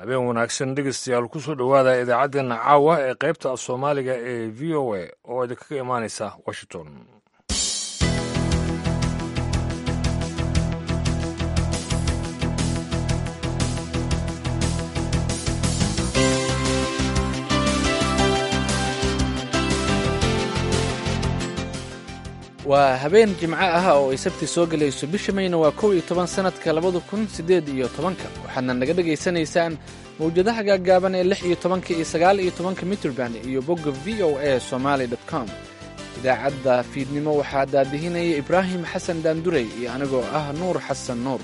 habeen wanaagsan dhegeystayaal kusoo dhowaada idaacaddeenna caawa ee qaybta af soomaaliga ee v o a oo idinkaga imaanaysa washington waa habeen jimco ah oo ay sabti soo gelayso bisha mayna waa kow iyo toban sannadka labada kun siddeed iyo tobanka waxaadna naga dhagaysanaysaan mawjadaha gaaggaaban ee lix iyo tobanka iyo sagaal iyo tobanka mitrband iyo bogga v o a somaali dot com idaacadda fiidnimo waxaa daadihinaya ibraahim xasan daandurey iyo anigoo ah nuur xasan nuur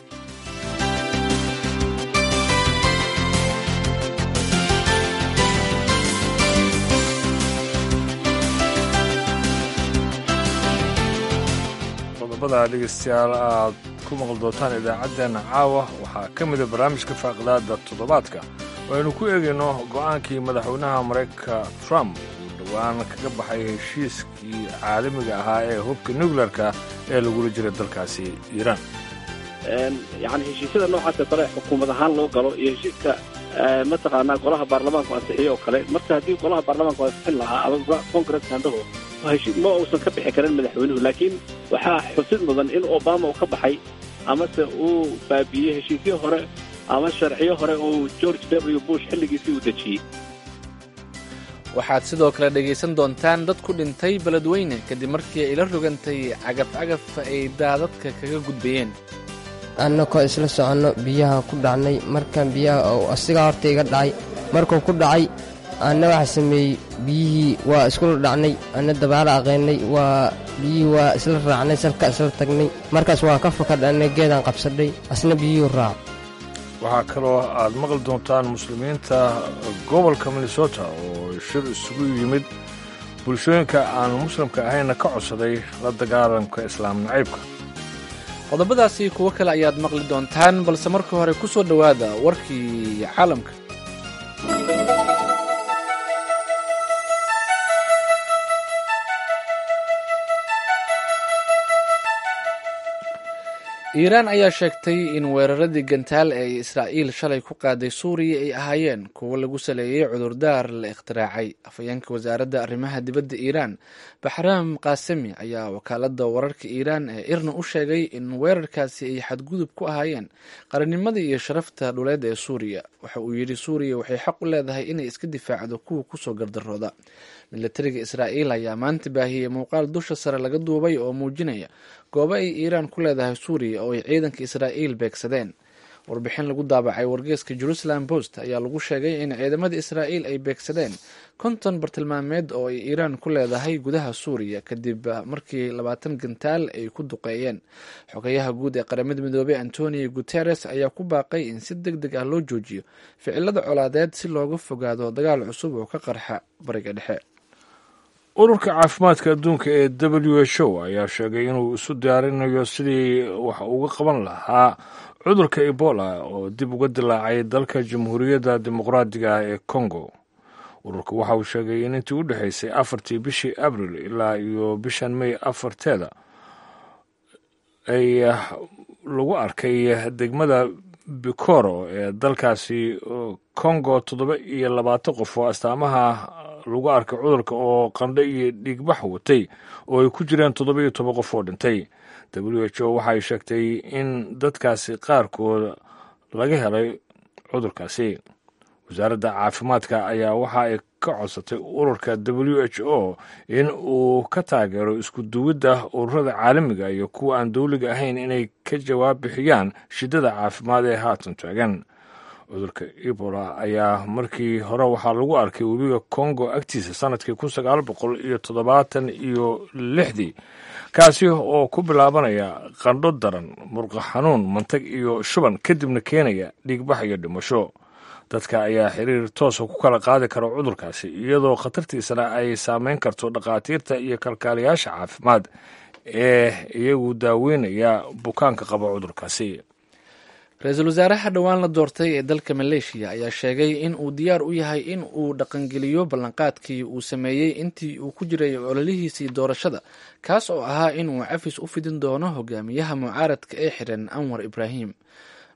qodobada dhegeystayaal aad ku maqli doontaan idaacaddeenna caawa waxaa ka mida barnaamijka faaqidaada toddobaadka oo aynu ku eegayno go'aankii madaxweynaha maraykanka trump uu dhowaan kaga baxay heshiiskii caalamiga ahaa ee hubka nuclearka ee lagula jiray dalkaasi iiraan yani heshiisyada noocaasoo kale xukuumad ahaan loo galo iyo heshiiska mataqaanaa golaha baarlamaanku ansixiyo oo kale marka haddii golaha baarlamaanku ansixin lahaa ama congress handhaho ma uusan ka bixi karin madaxweynuhu laakiin waxaa xusid mudan in obama uu ka baxay amase uu baabiiyey heshiisyo hore ama sharciyo hore oo george w bush xilligiisii uu dejiyey waxaad sidoo kale dhegaysan doontaan dad ku dhintay beledweyne kadib markii ay la rogantay cagaf-cagaf ay daadadka kaga gudbayeen annakoo isla soconno biyaha ku dhacnay markaan biyaha asigaa horta iga dhacay markuu ku dhacay anna waxa sameeyey biyihii waa iskula dhacnay anna dabaala aqeennay waa biyihii waa isla raacnay salka isla tagnay markaas waa ka fakadhannay geedaan qabsadhay asna biyihii raac waxaa kaloo aad maqli doontaan muslimiinta gobolka minnesota oo shir isugu yimid bulshooyinka aan muslimka ahaynna ka codsaday la dagaalamka islaam nacaybka qodobadaasi kuwo kale ayaad maqli doontaan balse marka hore ku soo dhowaada warkii caalamka iiraan ayaa sheegtay in weeraradii gantaal ee israa'iil shalay ku qaaday suuriya ay ahaayeen kuwo lagu saleeyey cudurdaar la ikhtiraacay afhayeenka wasaaradda arrimaha dibadda iiraan baxraam kaasemi ayaa wakaaladda wararka iiraan ee irna u sheegay in weerarkaasi ay xadgudub ku ahaayeen qarannimada iyo sharafta dhuleed ee suuriya waxa uu yidhi suuriya waxay xaq u leedahay inay iska difaacdo kuwa kusoo gardarooda milatariga israa'iil ayaa maanta baahiyey muuqaal dusha sare laga duubay oo muujinaya goobo ay iiraan ku leedahay suuriya oo ay ciidanka israa'iil beegsadeen warbixin lagu daabacay wargeeska jerusalem post ayaa lagu sheegay in ciidamada israa'iil ay beegsadeen konton bartilmaameed oo ay iiraan ku leedahay gudaha suuriya kadib markii labaatan gantaal ay ku duqeeyeen xogayaha guud ee qaramada midoobey antonio guteres ayaa ku baaqay in si deg deg ah loo joojiyo ficilada colaadeed si looga fogaado dagaal cusub oo ka qarxa bariga dhexe ururka caafimaadka adduunka ee w h o ayaa sheegay inuu isu diyaarinayo sidii wax uga qaban lahaa cudurka ebola oo dib uga dilaacay dalka jamhuuriyadda dimuqraadiga ee congo ururka waxa uu sheegay in intii u dhexaysay afartii bishii abril ilaa iyo bishan may afarteeda ay lagu arkay degmada bikoro ee dalkaasi congo toddoba iyo labaatan qof oo astaamaha lagu arkay cudurka oo qandho iyo dhiigbax watay oo ay ku jireen toddoba iyo toban qof oo dhintay w h o waxay sheegtay in dadkaasi qaarkood laga helay cudurkaasi wasaaradda caafimaadka ayaa waxa ay ka codsatay ururka w h o in uu ka taageero isku duwidda ururada caalamiga iyo kuwa aan dowliga ahayn inay ka jawaab bixiyaan shiddada caafimaad ee haatan taagan cudurka ebola ayaa markii hore waxaa lagu arkay webiga congo agtiisa sanadkii kun sagaal boqol iyo toddobaatan iyo lixdii kaasi oo ku bilaabanaya qandho daran murqa xanuun mantag iyo shuban kadibna keenaya dhiigbax iyo dhimasho dadka ayaa xiriir toosa ku kala qaadi kara cudurkaasi iyadoo khatartiisana ay saameyn karto dhakhaatiirta iyo kalkaaliyaasha caafimaad ee iyagu daaweynaya bukaanka qaba cudurkaasi ra-iisul wasaaraha dhowaan la doortay ee dalka maleeshiya ayaa sheegay in uu diyaar u yahay in uu dhaqangeliyo ballanqaadkii uu sameeyey intii uu ku jiray ololihiisii doorashada kaas oo ahaa inuu cafis u fidin doono hogaamiyaha mucaaradka ee xiran anwar ibraahim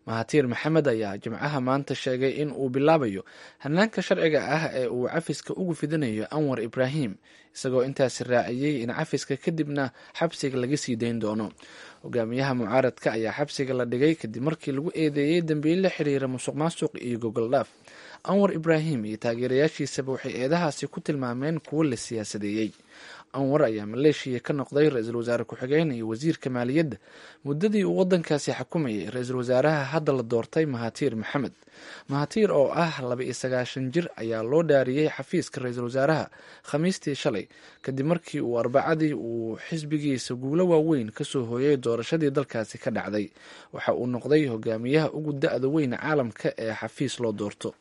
mahatiir maxamed ayaa jimcaha maanta sheegay in uu bilaabayo hanaanka sharciga ah ee uu cafiska ugu fidinayo anwar ibraahim isagoo intaasi raaciyey in cafiska kadibna xabsiga laga sii dayn doono hogaamiyaha mucaaradka ayaa xabsiga la dhigay kadib markii lagu eedeeyey dambiil la xiriira musuq maasuq iyo gogoldhaaf anwar ibraahim iyo taageerayaashiisaba waxay eedahaasi ku tilmaameen kuwo la siyaasadeeyey anwar ayaa maleeshiya ka noqday ra-iisul wasaare ku-xigeen iyo wasiirka maaliyadda muddadii uu waddankaasi xukumayay ra-iisul wasaaraha hadda la doortay mahatiir maxamed mahatiir oo ah laba iyo sagaashan jir ayaa loo dhaariyey xafiiska ra-iisul wasaaraha khamiistii shalay kadib markii uu arbacadii uu xisbigiisa guulo waaweyn kasoo hooyay doorashadii dalkaasi ka dhacday waxa uu noqday hogaamiyaha ugu da-da weyn caalamka ee xafiis loo doorto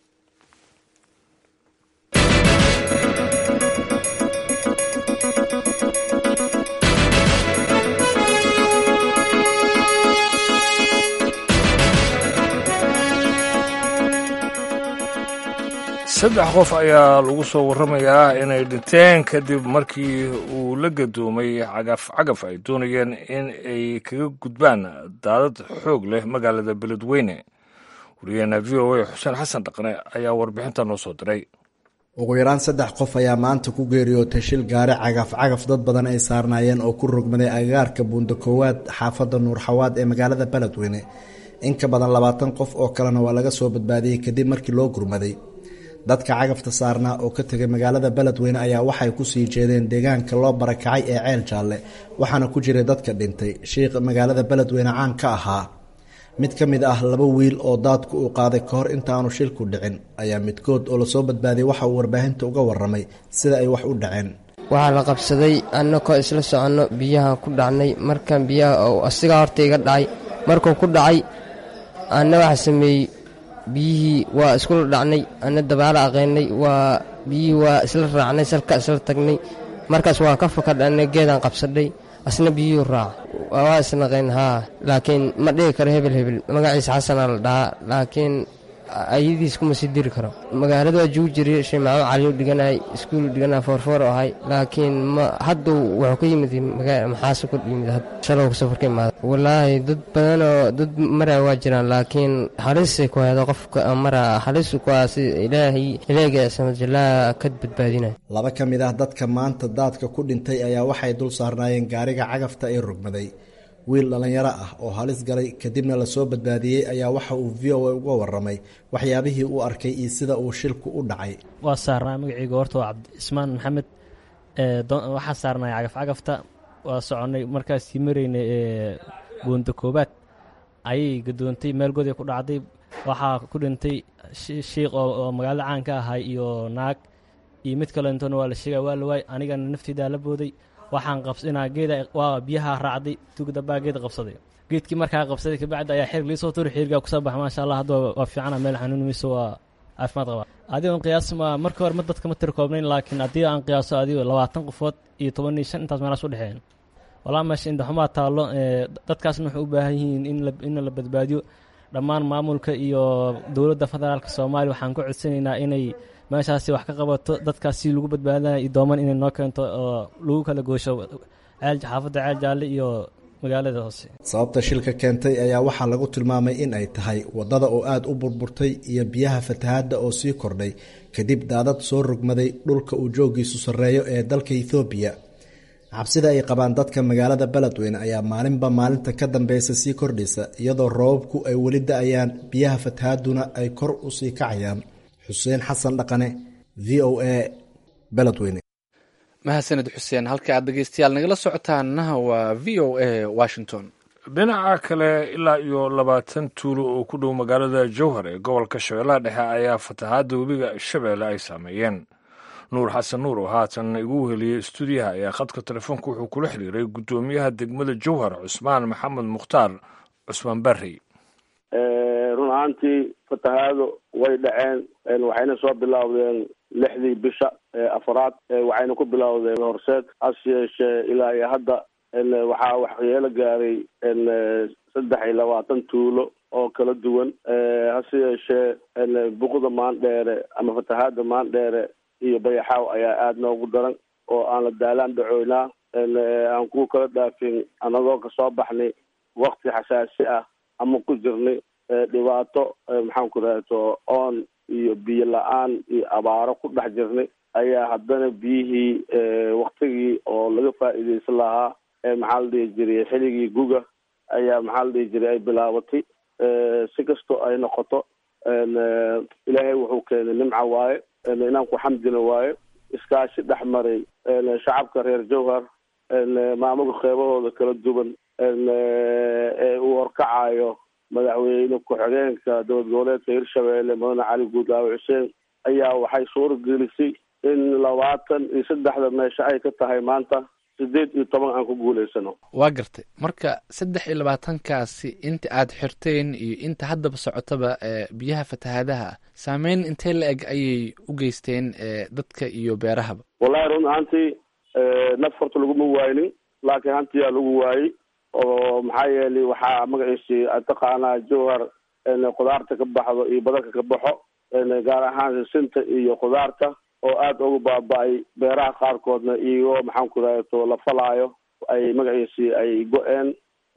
saddex qof ayaa lagu soo warramayaa inay dhinteen kadib markii uu la gadoomay cagaf cagaf ay doonayeen in ay kaga gudbaan daadad xoog leh magaalada beledweyne wariyaheena v o a xuseen xasan dhaqne ayaa warbixinta noo soo diray ugu yaraan saddex qof ayaa maanta ku geeriyootay shil gaari cagaf cagaf dad badan ay saarnaayeen oo ku rogmaday agagaarka buunda koowaad xaafadda nuurxawaad ee magaalada beledweyne in ka badan labaatan qof oo kalena waa laga soo badbaadiyey kadib markii loo gurmaday dadka cagafta saarnaa oo ka tegay magaalada beledweyne ayaa waxay kusii jeedeen deegaanka loo barakacay ee ceel jaalle waxaana ku jiray dadka dhintay shiikh magaalada beledweyne caan ka ahaa mid ka mid ah laba wiil oo daadku uu qaaday ka hor intaanu shilku dhicin ayaa midkood oo lasoo badbaadiyay waxa uu warbaahinta uga waramay sida ay wax u dhaceen waxaa la qabsaday annakoo isla soconno biyaha ku dhacnay markaan biyaha asigaa horta iga dhacay markuu ku dhacay anna waxa sameeyey biyihii waa iskula dhacnay anna dabaala aqaynay waa biyihii waa isla raacnay salka isla tagnay markaas waa ka fakadhanay geedaan qabsadhay asna biyuhu raaca waa isnaqayn haa laakiin ma dhihi karo hebel hebel magaciisa xasanaa la dhahaa laakiin ayadiis kuma sii diri karo magaalada waa jugu jiray shiimaaco caliu dhiganay iskuulu dhiganay foorfoor oo ahay laakiin ma hadda wuxuu ka yimid maxaasu ka yimid shalow safar ka imaada walaahi dad badanoo dad maraa waa jiraan laakiin halisay ku haydo qofka maraa halis kuwaasi ilaahay ilaahiga samajallaa ka badbaadinay laba ka mid ah dadka maanta daadka ku dhintay ayaa waxay dul saarnaayeen gaariga cagafta ee rogmaday wiil dhallinyaro ah oo halis galay kadibna lasoo badbaadiyey ayaa waxa uu v o a uga waramay waxyaabihii uu arkay iyo sida uu shilku u dhacay waa saarnaa magaceyga horta waa cabdicismaan maxamed waxaa saarnay cagaf cagafta waa soconnay markaasii maraynay buunda koobaad ayay gadoontay meel goday ku dhacday waxaa ku dhintay shiikh oo magaalada caan ka ahay iyo naag iyo mid kalentona waa la sheega waa la waay anigana nafteydaa la booday waxaan qabsinaa geeda waa biyaha raacday tugdabaa geed qabsaday geedkii markaa qabsaday kabacdi ayaa xerig liisoo turi xirigaa kusoo baxa maasha allah hadda waa fiicana meel xanuunimayso waa caafimaad qabaa adigoon qiyaas ma markii hore ma dadka ma tiri koobnayn laakiin haddii aan qiyaaso adigo labaatan qofood iyo toban iyo shan intaas meelaas u dhexeeyeen walaa meesha indhaxumaa taallo dadkaasna waxay u baahan yihiin in la badbaadiyo dhammaan maamulka iyo dowladda federaalka soomaaliya waxaan ku codsanaynaa inay meeshaasi wax ka qabato dadkaas si lagu badbaadinaya iyo dooman inay noo keento oo lagu kala goosho xaafadda ceel jaalle iyo magaalada hoose sababta shilka keentay ayaa waxaa lagu tilmaamay in ay tahay waddada oo aada u burburtay iyo biyaha fatahaadda oo sii kordhay kadib daadad soo rogmaday dhulka uu joogiisu sarreeyo ee dalka ethoobiya cabsida ay qabaan dadka magaalada beledweyne ayaa maalinba maalinta ka dambeysa sii kordhaysa iyadoo roobabku ay weli da-ayaan biyaha fatahaaduna ay kor u sii kacayaan xuseen xasan dhaqane v o a beledweyne mahadsaned xuseen halka aad dhegeystayaal nagala socotaanna waa v o a washington dhinaca kale ilaa iyo labaatan tuulo oo ku dhow magaalada jowhar ee gobolka shabeellaha dhexe ayaa fatahaadda webiga shabeelle ay saameeyeen nuur xasan nuur oo haatan igu heliyey stuudiyaha ayaa khadka telefoonka wuxuu kula xiriiray guddoomiyaha degmada jowhar cusmaan maxamed mukhtaar cusmaan barri run ahaantii fatahaado way dhaceen waxayna soo bilowdeen lixdii bisha afaraad waxayna ku bilowdeen horseed hase yeeshee ilaa iyo hadda waxaa waxyeelo gaaray saddex iyo labaatan tuulo oo kala duwan hase yeeshee buqda maandheere ama fatahaada maandheere iyo bayaxaaw ayaa aada noogu daran oo aan la daalaan dhacoynaa aan ku kala dhaafin anagoo kasoo baxnay wakti xasaasi ah ama ku jirnay dhibaato maxaan ku rahto oon iyo biyo la-aan iyo abaaro ku dhex jirnay ayaa haddana biyihii waktigii oo laga faa'iideysan lahaa maxaa la dhihi jiray xiligii guga ayaa maxaa la dhihi jiray ay bilaabatay si kastoo ay noqoto ilaahay wuxuu keenay nimca waaye inaan ku xamdina waaye iskaashi dhex maray shacabka reer jowhar maamulka qeybahooda kala duwan ee uu horkacayo madaxweyne ku-xigeenka dowlad goboleedka hirshabeelle mudane cali guudlaawe xuseen ayaa waxay suura gelisay in labaatan iyo saddexda meesha ay ka tahay maanta sideed iyo toban aan ku guulaysano waa gartay marka saddex iyo labaatankaasi inta aad xirteen iyo inta haddaba socotaba biyaha fatahaadaha saameyn intee la eg ayay u geysteen dadka iyo beerahaba wallahi run ahaantii naf horta laguma waaynin laakiin hantiyaa lagu waayey oo maxaa yeelay waxaa magaciisi taqaanaa jowhar khudaarta ka baxdo iyo badarka ka baxo gaar ahaan sinta iyo khudaarta oo aada ugu baaba-ay beeraha qaarkoodna iyagoo maxaan ku rahto la falaayo ay magaciisi ay go-een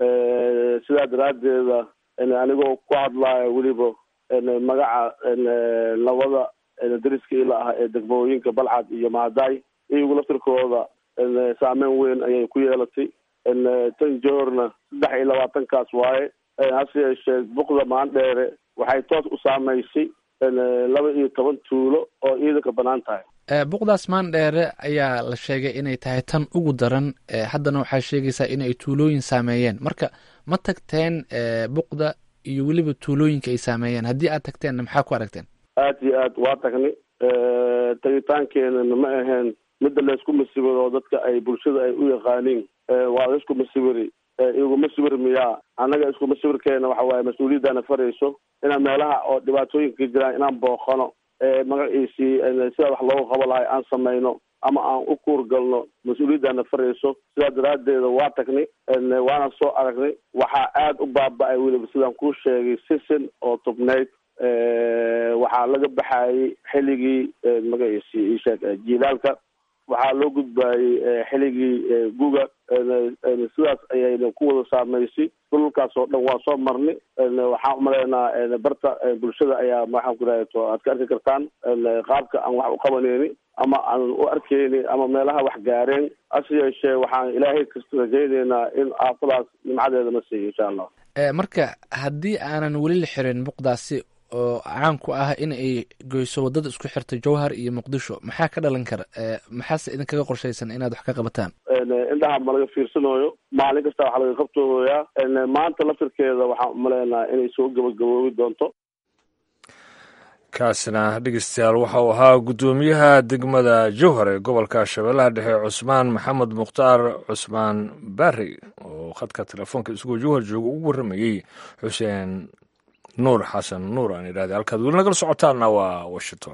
sidaa daraaddeeda anigoo ku hadlaayo weliba magaca labada dariska ila ah ee degmooyinka balcad iyo mahadaay iyagu laftirkooda saameyn weyn ayay ku yeelatay tan johorna saddex iyo labaatankaas waaye hase yeeshee buqda maandheere waxay toos u saameysay laba iyo toban tuulo oo ciidanka banaan tahay buqdaas maandheere ayaa la sheegay inay tahay tan ugu daran haddana waxaa sheegaysaa inay tuulooyin saameeyeen marka ma tagteen buqda iyo weliba tuulooyinka ay saameeyeen haddii aad tagteenna maxaa ku aragteen aad iyo aad waa tagnay tagitaankeenana ma aheen midda laysku masibiro dadka ay bulshada ay u yaqaaniin waa laysku masibiri iguma sibir miyaa annaga iskuma sibirkeena waxa waaye mas-uuliyaddaana farayso inaan meelaha oo dhibaatooyinka ka jiraan inaan booqano magaciisii sida wax loogu qabo lahay aan samayno ama aan u kuurgalno mas-uuliyaddaana farayso sidaa daraaddeeda waa tagnay waana soo aragnay waxaa aada u baaba-ay weliba sidaan kuu sheegay sisin oo tubnayd waxaa laga baxayay xilligii magaciisi isheeg jiilaalka waxaa loo gudbaayey xilligii guga sidaas ayayna ku wada saameysay dhulkaas oo dhan waa soo marnay waxaan umaleynaa barta bulshada ayaa maxaan ku rahto aad ka arki kartaan qaabka aan wax u qabaneyni ama aan u arkeyni ama meelaha wax gaareen hase yeeshee waxaan ilaahay kasta rajayneynaa in aafadaas nimcadeeda na siiyo insha allah marka haddii aanan weli la xirin buqdaasi oo caan ku ah in ay goyso waddada isku xirta jowhar iyo muqdisho maxaa ka dhalan kara maxaase idinkaga qorshaysan inaad wax ka qabataan indhaha ma laga fiirsanayo maalin kasta waxaa laga qabtooyaa maanta laftirkeeda waxaan umaleynaa inay soo gabagaboobi doonto kaasina dhegeystayaal waxa uu ahaa guddoomiyaha degmada jowhar ee gobolka shabeellaha dhexe cusmaan maxamed mukhtaar cusmaan barri oo khadka telefoonka isagoo jowhar jooga ugu warramayey xuseen nuur xasan nuur aan idhahday halkaad weli nagala socotaanna waa washington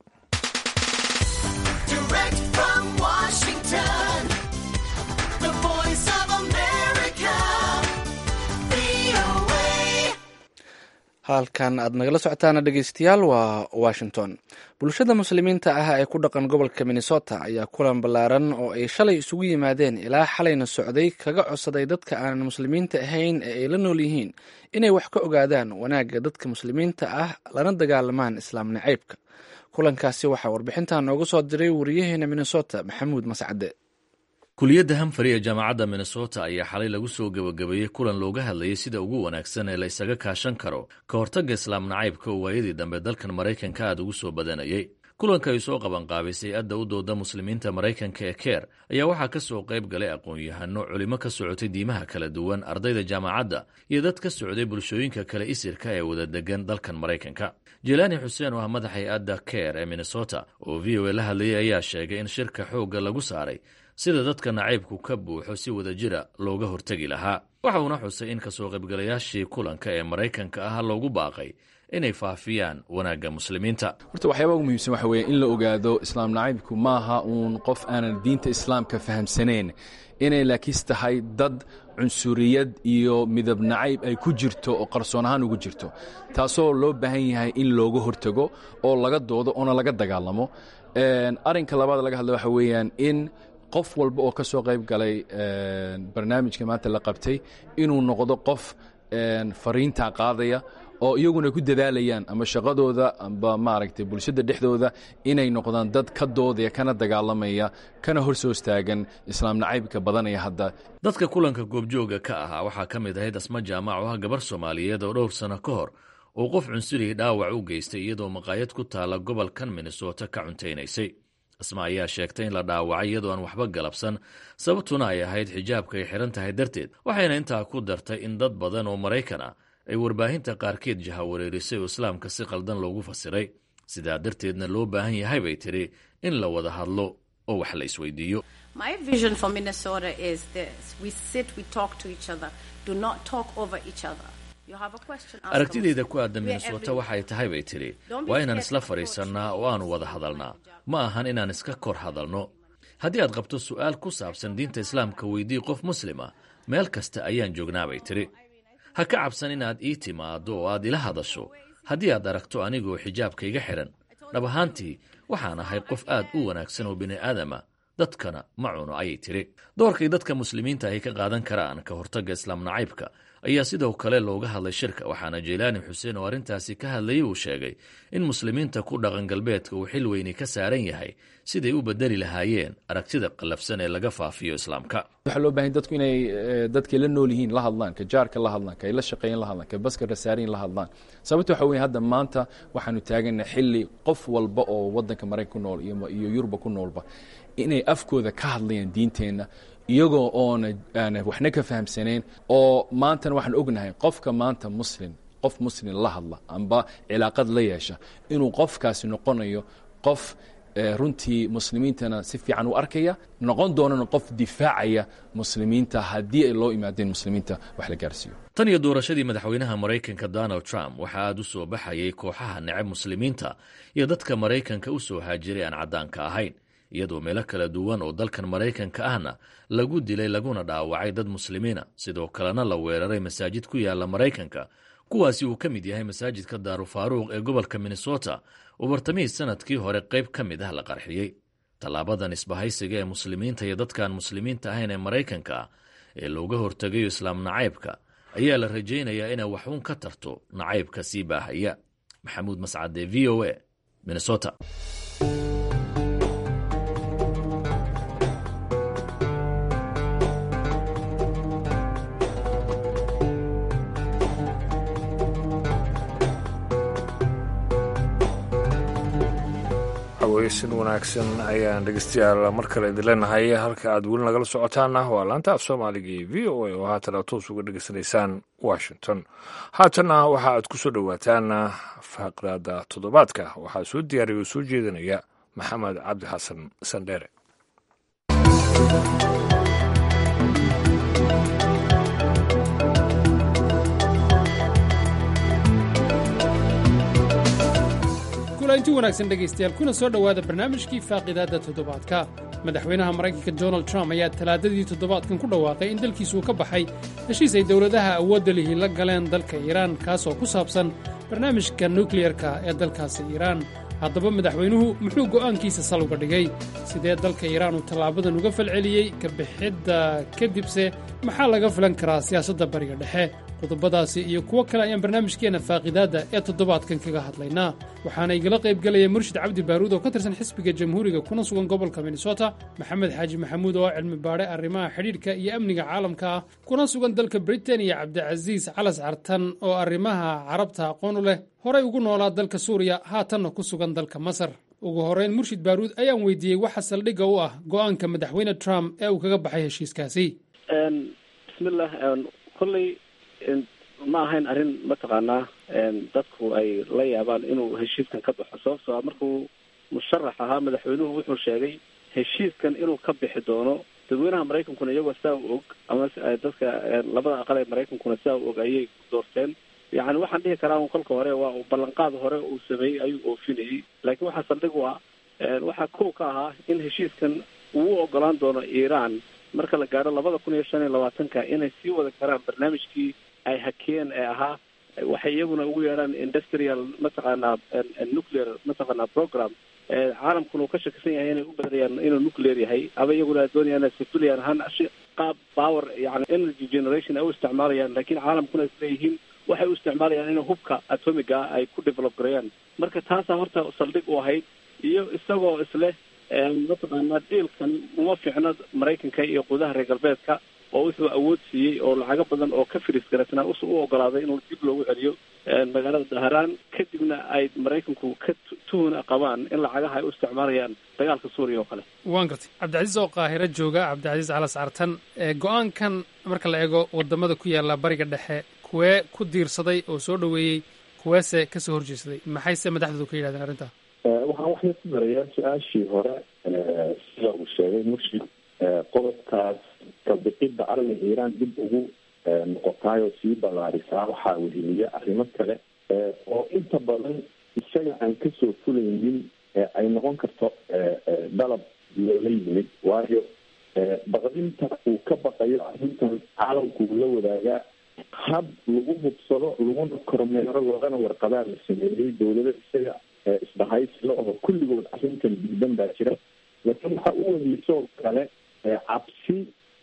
halkan aad nagala socotaana dhegeystayaal waa washington bulshada muslimiinta ah ee ku dhaqan gobolka minnesota ayaa kulan ballaaran oo ay shalay isugu yimaadeen ilaa xalayna socday kaga codsaday dadka aanan muslimiinta ahayn ee ay la nool yihiin inay wax ka ogaadaan wanaagga dadka muslimiinta ah lana dagaalamaan islaam nacaybka kulankaasi waxaa warbixintan nooga soo diray wariyaheena minnesota maxamuud mascade kuliyadda hamfari ee jaamacadda minnesota ayaa xalay lagu soo gebagabeeyey kulan looga hadlayay sida ugu wanaagsan ee la ysaga kaashan karo ka hortagga islaam nacaybka oo waayadii dambe dalkan maraykanka aad ugu soo badanayay kulanka ay soo qabanqaabisay adda u dooda muslimiinta maraykanka ee keer ayaa waxaa ka soo qayb galay aqoon-yahano culimo ka socotay diimaha kala duwan ardayda jaamacadda iyo dad ka socday bulshooyinka kale isirka ee wada degan dalkan maraykanka jelaani xuseen oo ah madaxay adda keer ee minnesota oo v o a la hadlayay ayaa sheegay in shirka xoogga lagu saaray sida dadka nacaybku ka buuxo si wada jira looga hortegi lahaa waxa uuna xusay in kasoo qaybgalayaashii kulanka ee maraykanka ah loogu baaqay inay faafiyaan wanaagga muslimiinta horta waxyaaba ugu muhiimsan waxa weeye in la ogaado islaam nacaybku maaha uun qof aanan diinta islaamka fahamsanayn inay laakiis tahay dad cunsuriyad iyo midab nacayb ay ku jirto oo qarsoon ahaan ugu jirto taasoo loo baahan yahay in looga hortago oo laga doodo oona laga dagaalamo arrinka labaad laga hadla waxa weeyaan in qof walba oo ka soo qayb galay barnaamijka maanta la qabtay inuu noqdo qof fariintaa qaadaya oo iyaguna ku dadaalayaan ama shaqadooda amba maaragtay bulshada dhexdooda inay noqdaan dad ka doodaya kana dagaalamaya kana hor soo istaagan islaam nacaybka badanaya hadda dadka kulanka goobjooga ka ahaa waxaa ka mid ahayd asma jaamac oo ah gabar soomaaliyeed oo dhowr sano ka hor uu qof cunsurigii dhaawac u geystay iyadoo maqaayad ku taalla gobolkan minnesota ka cuntaynaysay asma ayaa sheegtay in la dhaawacay iyadoo aan waxba galabsan sababtuna ay ahayd xijaabka ay xihan tahay darteed waxayna intaa ku dartay in dad badan oo maraykan ah ay warbaahinta qaarkeed jahawareerisay oo islaamka si qaldan loogu fasiray sidaa darteedna loo baahan yahay bay tidhi in la wada hadlo oo wax la isweydiiyo aragtideyda ku aadan minnesota waxay tahay bay tidhi waa inaan isla fadhiisannaa oo aanu wada hadalnaa ma ahan inaan iska kor hadalno haddii aad qabto su'aal ku saabsan diinta islaamka weydii qof muslima meel kasta ayaan joognaa bay tidhi ha ka cabsan inaad ii timaaddo oo aad ila hadasho haddii aad aragto anigoo xijaabka iga xidhan dhab ahaantii waxaan ahay qof aad u wanaagsan oo bini'aadama dadkana ma cuno ayay tidhi doorkay dadka muslimiinta ay ka qaadan karaan ka hortagga islaam nacaybka ayaa sidoo kale looga hadlay shirka waxaana jeylaani xuseen oo arrintaasi ka hadlayay uu sheegay in muslimiinta ku dhaqan galbeedka uu xil weyni ka saaran yahay siday u bedeli lahaayeen aragtida qallafsan ee laga faafiyo islaamka waxaa loo bahan dadku inay dadkay la nool yihiin la hadlaan ka jaarka la hadlaan ka ay la shaqeeyan la hadlaan ka baska rasaariyin la hadlaan sababta waxa weye hadda maanta waxaanu taagana xilli qof walba oo waddanka maraykan ku nool iyo yuruba ku noolba inay afkooda ka hadlayaan diinteenna iyagoo oona aan waxna ka fahamsanayn oo maantana waxaan ognahay qofka maanta muslim qof muslim la hadla amba cilaaqad la yeesha inuu qofkaasi noqonayo qof runtii muslimiintana si fiican u arkaya noqon doonana qof difaacaya muslimiinta haddii ay loo imaadeen muslimiinta wax la gaarsiiyo tan iyo doorashadii madaxweynaha maraykanka donald trump waxaa aad u soo baxayay kooxaha necab muslimiinta iyo dadka maraykanka u soo haajiray aan caddaanka ahayn iyadoo meelo kala duwan oo dalkan maraykanka ahna lagu dilay laguna dhaawacay dad muslimiina sidoo kalena la weeraray masaajid ku yaala maraykanka kuwaasi uu ka mid yahay masaajidka daarufaaruuq ee gobolka minnesota oo bartamihii sanadkii hore qayb ka mid ah la qarxiyey tallaabadan isbahaysiga ee muslimiinta iyo dadkaan muslimiinta ahayn ee maraykanka ah ee looga hortegayo islaam nacaybka ayaa la rajaynayaa inay waxuun ka tarto nacaybka sii baahaya maxamuud mascade v o a minnesota haweysan wanaagsan ayaan dhegeystayaal mar kale idin leenahay halka aad weli nagala socotaana waa laanta af soomaaliga iyo v o a oo haatan aad toos uga dhegeysanaysaan washington haatanna waxa aad ku soo dhowaataan faqraada toddobaadka waxaa soo diyaariya oo soo jeedinaya maxamed cabdi xasan sandheere inti wanaagsan dhegaystayaal kuna soo dhowaada barnaamijkii faaqidaadda toddobaadka madaxweynaha maraykanka donald trump ayaa talaadadii toddobaadkan ku dhawaaqay in dalkiisuu ka baxay heshiis ay dowladaha awoodda lihi la galeen dalka iiraan kaasoo ku saabsan barnaamijka nukliyarka ee dalkaasi iiraan haddaba madaxweynuhu muxuu go'aankiisa sal uga dhigay sidee dalka iiraan uu tallaabadan uga falceliyey ka bixidda kadibse maxaa laga filan karaa siyaasadda bariga dhexe qodobadaasi iyo kuwo kale ayaan barnaamijkeenna faaqidaadda ee toddobaadkan kaga hadlaynaa waxaana igala qaybgelaya murshid cabdi baaruud oo ka tirsan xisbiga jamhuuriga kuna sugan gobolka minnesota maxamed xaaji maxamuud oo cilmi baadhe arrimaha xidhiidhka iyo amniga caalamka ah kuna sugan dalka britain iyo cabdicasiis calas cartan oo arrimaha carabta aqoon u leh horay ugu noolaa dalka suuriya haatanna ku sugan dalka masar ugu horrayn murshid baaruud ayaan weydiiyey waxa saldhigga u ah go'aanka madaxweyne trump ee uu kaga baxay heshiiskaasi bismillah kolley ma ahayn arrin mataqaanaa dadku ay la yaabaan inuu heshiiskan ka baxo sababtoo a markuu musharax ahaa madaxweynuhu wuxuu sheegay heshiiskan inuu ka bixi doono dadweynaha maraykankuna iyagoo saa u og ama dadka labada aqal ee maraykankuna saa u og ayay doorteen yacni waxaan dhihi karaa un kolka hore waa ballanqaad hore uu sameeyey ayuu oofinayey laakiin waxaa saldhig u ah waxaa kow ka ahaa in heshiiskan uu u ogolaan doono iiraan marka la gaadho labada kun iyo shan iyo labaatanka inay sii wada karaan barnaamijkii ay hakeen ee ahaa waxay iyaguna ugu yeedhaan industrial mataqaanaa nuclear mataqaanaa program caalamkuna uu ka shakisan yahay inay u badanayaan inuu nuclear yahay aba iyaguna doonayaan civilian ahaan qaab power yani energy generation ay u isticmaalayaan laakiin caalamkuna isleeyihiin waxay u isticmaalayaan in hubka atomiga ah ay ku develop gareeyaan marka taasaa horta saldhig u ahayd iyo isagoo isleh mataqaanaa diilkan uma fiicno maraykanka iyo qudaha reer galbeedka oo wuxuu awood siiyey oo lacago badan oo ka firis garatnaa us u ogolaaday inuu dib loogu celiyo magaalada daharaan kadibna ay maraykanku ka tuhuna qabaan in lacagaha ay u isticmaalayaan dagaalka suuriya oo kale waan gartay cabdicasiis oo qaahiro jooga cabdicasiis calas cartan go-aankan marka la eego wadamada ku yaala bariga dhexe kuwee ku diirsaday oo soo dhoweeyey kuweese kasoo horjeesaday maxayse madaxdoodu ka yidhahdeen arrintaa waxaan waxay ku darayaa su-aashii hore sida uu sheegay murshid qodobkaas kabixidda arringa iiraan dib ugu noqotaayoo sii ballaarisaa waxaa weheliya arrimo kale oo inta badan isaga aan kasoo fulaynin ay noqon karto dalab loola yimid waayo baqdinta uu ka baqayo arrintan caalamku uu la wadaagaa hab lagu hubsado laguna kormeero loogana warqadaa la sameeyey dawlado isaga isbahaysla oo kulligood arrintan diidan baa jira laakiin waxaa u weheliysoo kale cabsi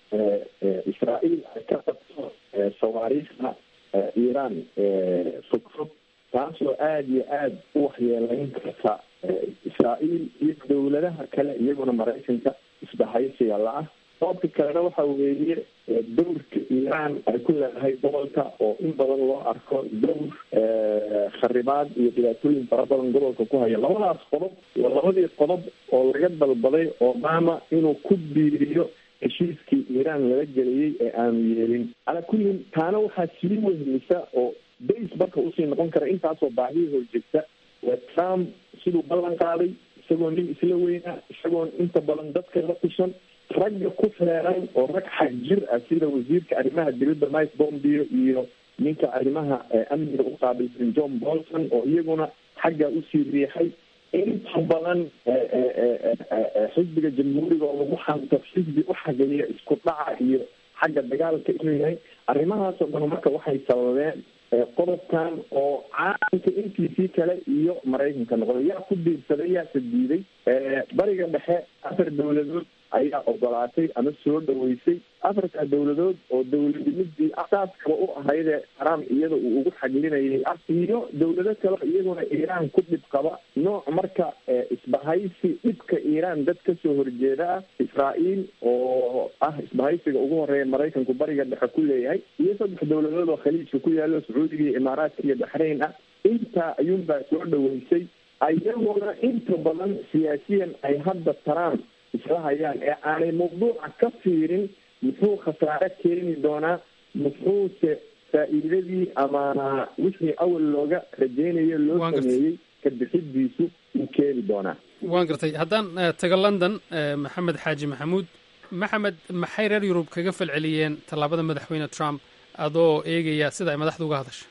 israael ay ka qabto sawaariikhda iiraan fog fog taasoo aada iyo aada u waxyeeleyn karta israael iyo dawladaha kale iyaguna maraykanka isbahaysiga la-ah sababka kalena waxa weeye dowrka iiraan ay ku leedahay gobolka oo in badan loo arko dowr kharibaad iyo dhibaatooyin fara badan gobolka ku haya labadaas qodob waa labadii qodob oo laga dalbaday obama inuu ku biiriyo heshiiskii iiraan laga geliyey ee aanu yeelin calaa kullin taana waxaa sii wehelisa oo base marka usii noqon kara intaasoo baahiyii horjegta waa trump siduu ballan qaaday isagoo nin isla weynaa isagoon inta badan dadka la tushan ragga ku feeran oo rag xag jir ah sida wasiirka arrimaha dibadda mike bombio iyo ninka arrimaha amniga u qaabilsan john bolton oo iyaguna xaggaa usii riixay inta badan xisbiga jamhuuriga oo lagu xanto xisbi u xageliya isku dhaca iyo xagga dagaalka inuu yahay arrimahaasoo dhan marka waxay sababeen qodobkan oo caalamka intiisii kale iyo maraykanka noqday yaa ku diirsaday yaase diiday bariga dhexe afar dawladood ayaa ogolaatay ama soo dhaweysay afartaa dawladood oo dawladnimidii asaaskaba u ahaydee trump iyada uu ugu xaglinayay iyo dawlado kale iyaguna iiraan ku dhib qaba nooc marka isbahaysi dhibka iiraan dad kasoo horjeeda ah israael oo ah isbahaysiga ugu horeeya maraykanku bariga dhexe ku leeyahay iyo saddex dawladood oo khaliijka ku yaalo sacuudiga iyo imaaraadka iyo baxrayn ah intaa ayuunbaa soo dhaweysay ayaguna inta badan siyaasiyan ay hadda trump isla hayaan ee aanay mawduuca ka fiirin muxuu khasaare keeni doonaa muxuuse faa'iidadii ama wixii awal looga rajeynayo loo sameeyey ka bixidiisu uu keeni doonaa waan gartay haddaan tago london maxamed xaaji maxamuud maxamed maxay reer yurub kaga falceliyeen tallaabada madaxweyne trump adoo eegaya sida ay madaxda uga hadasha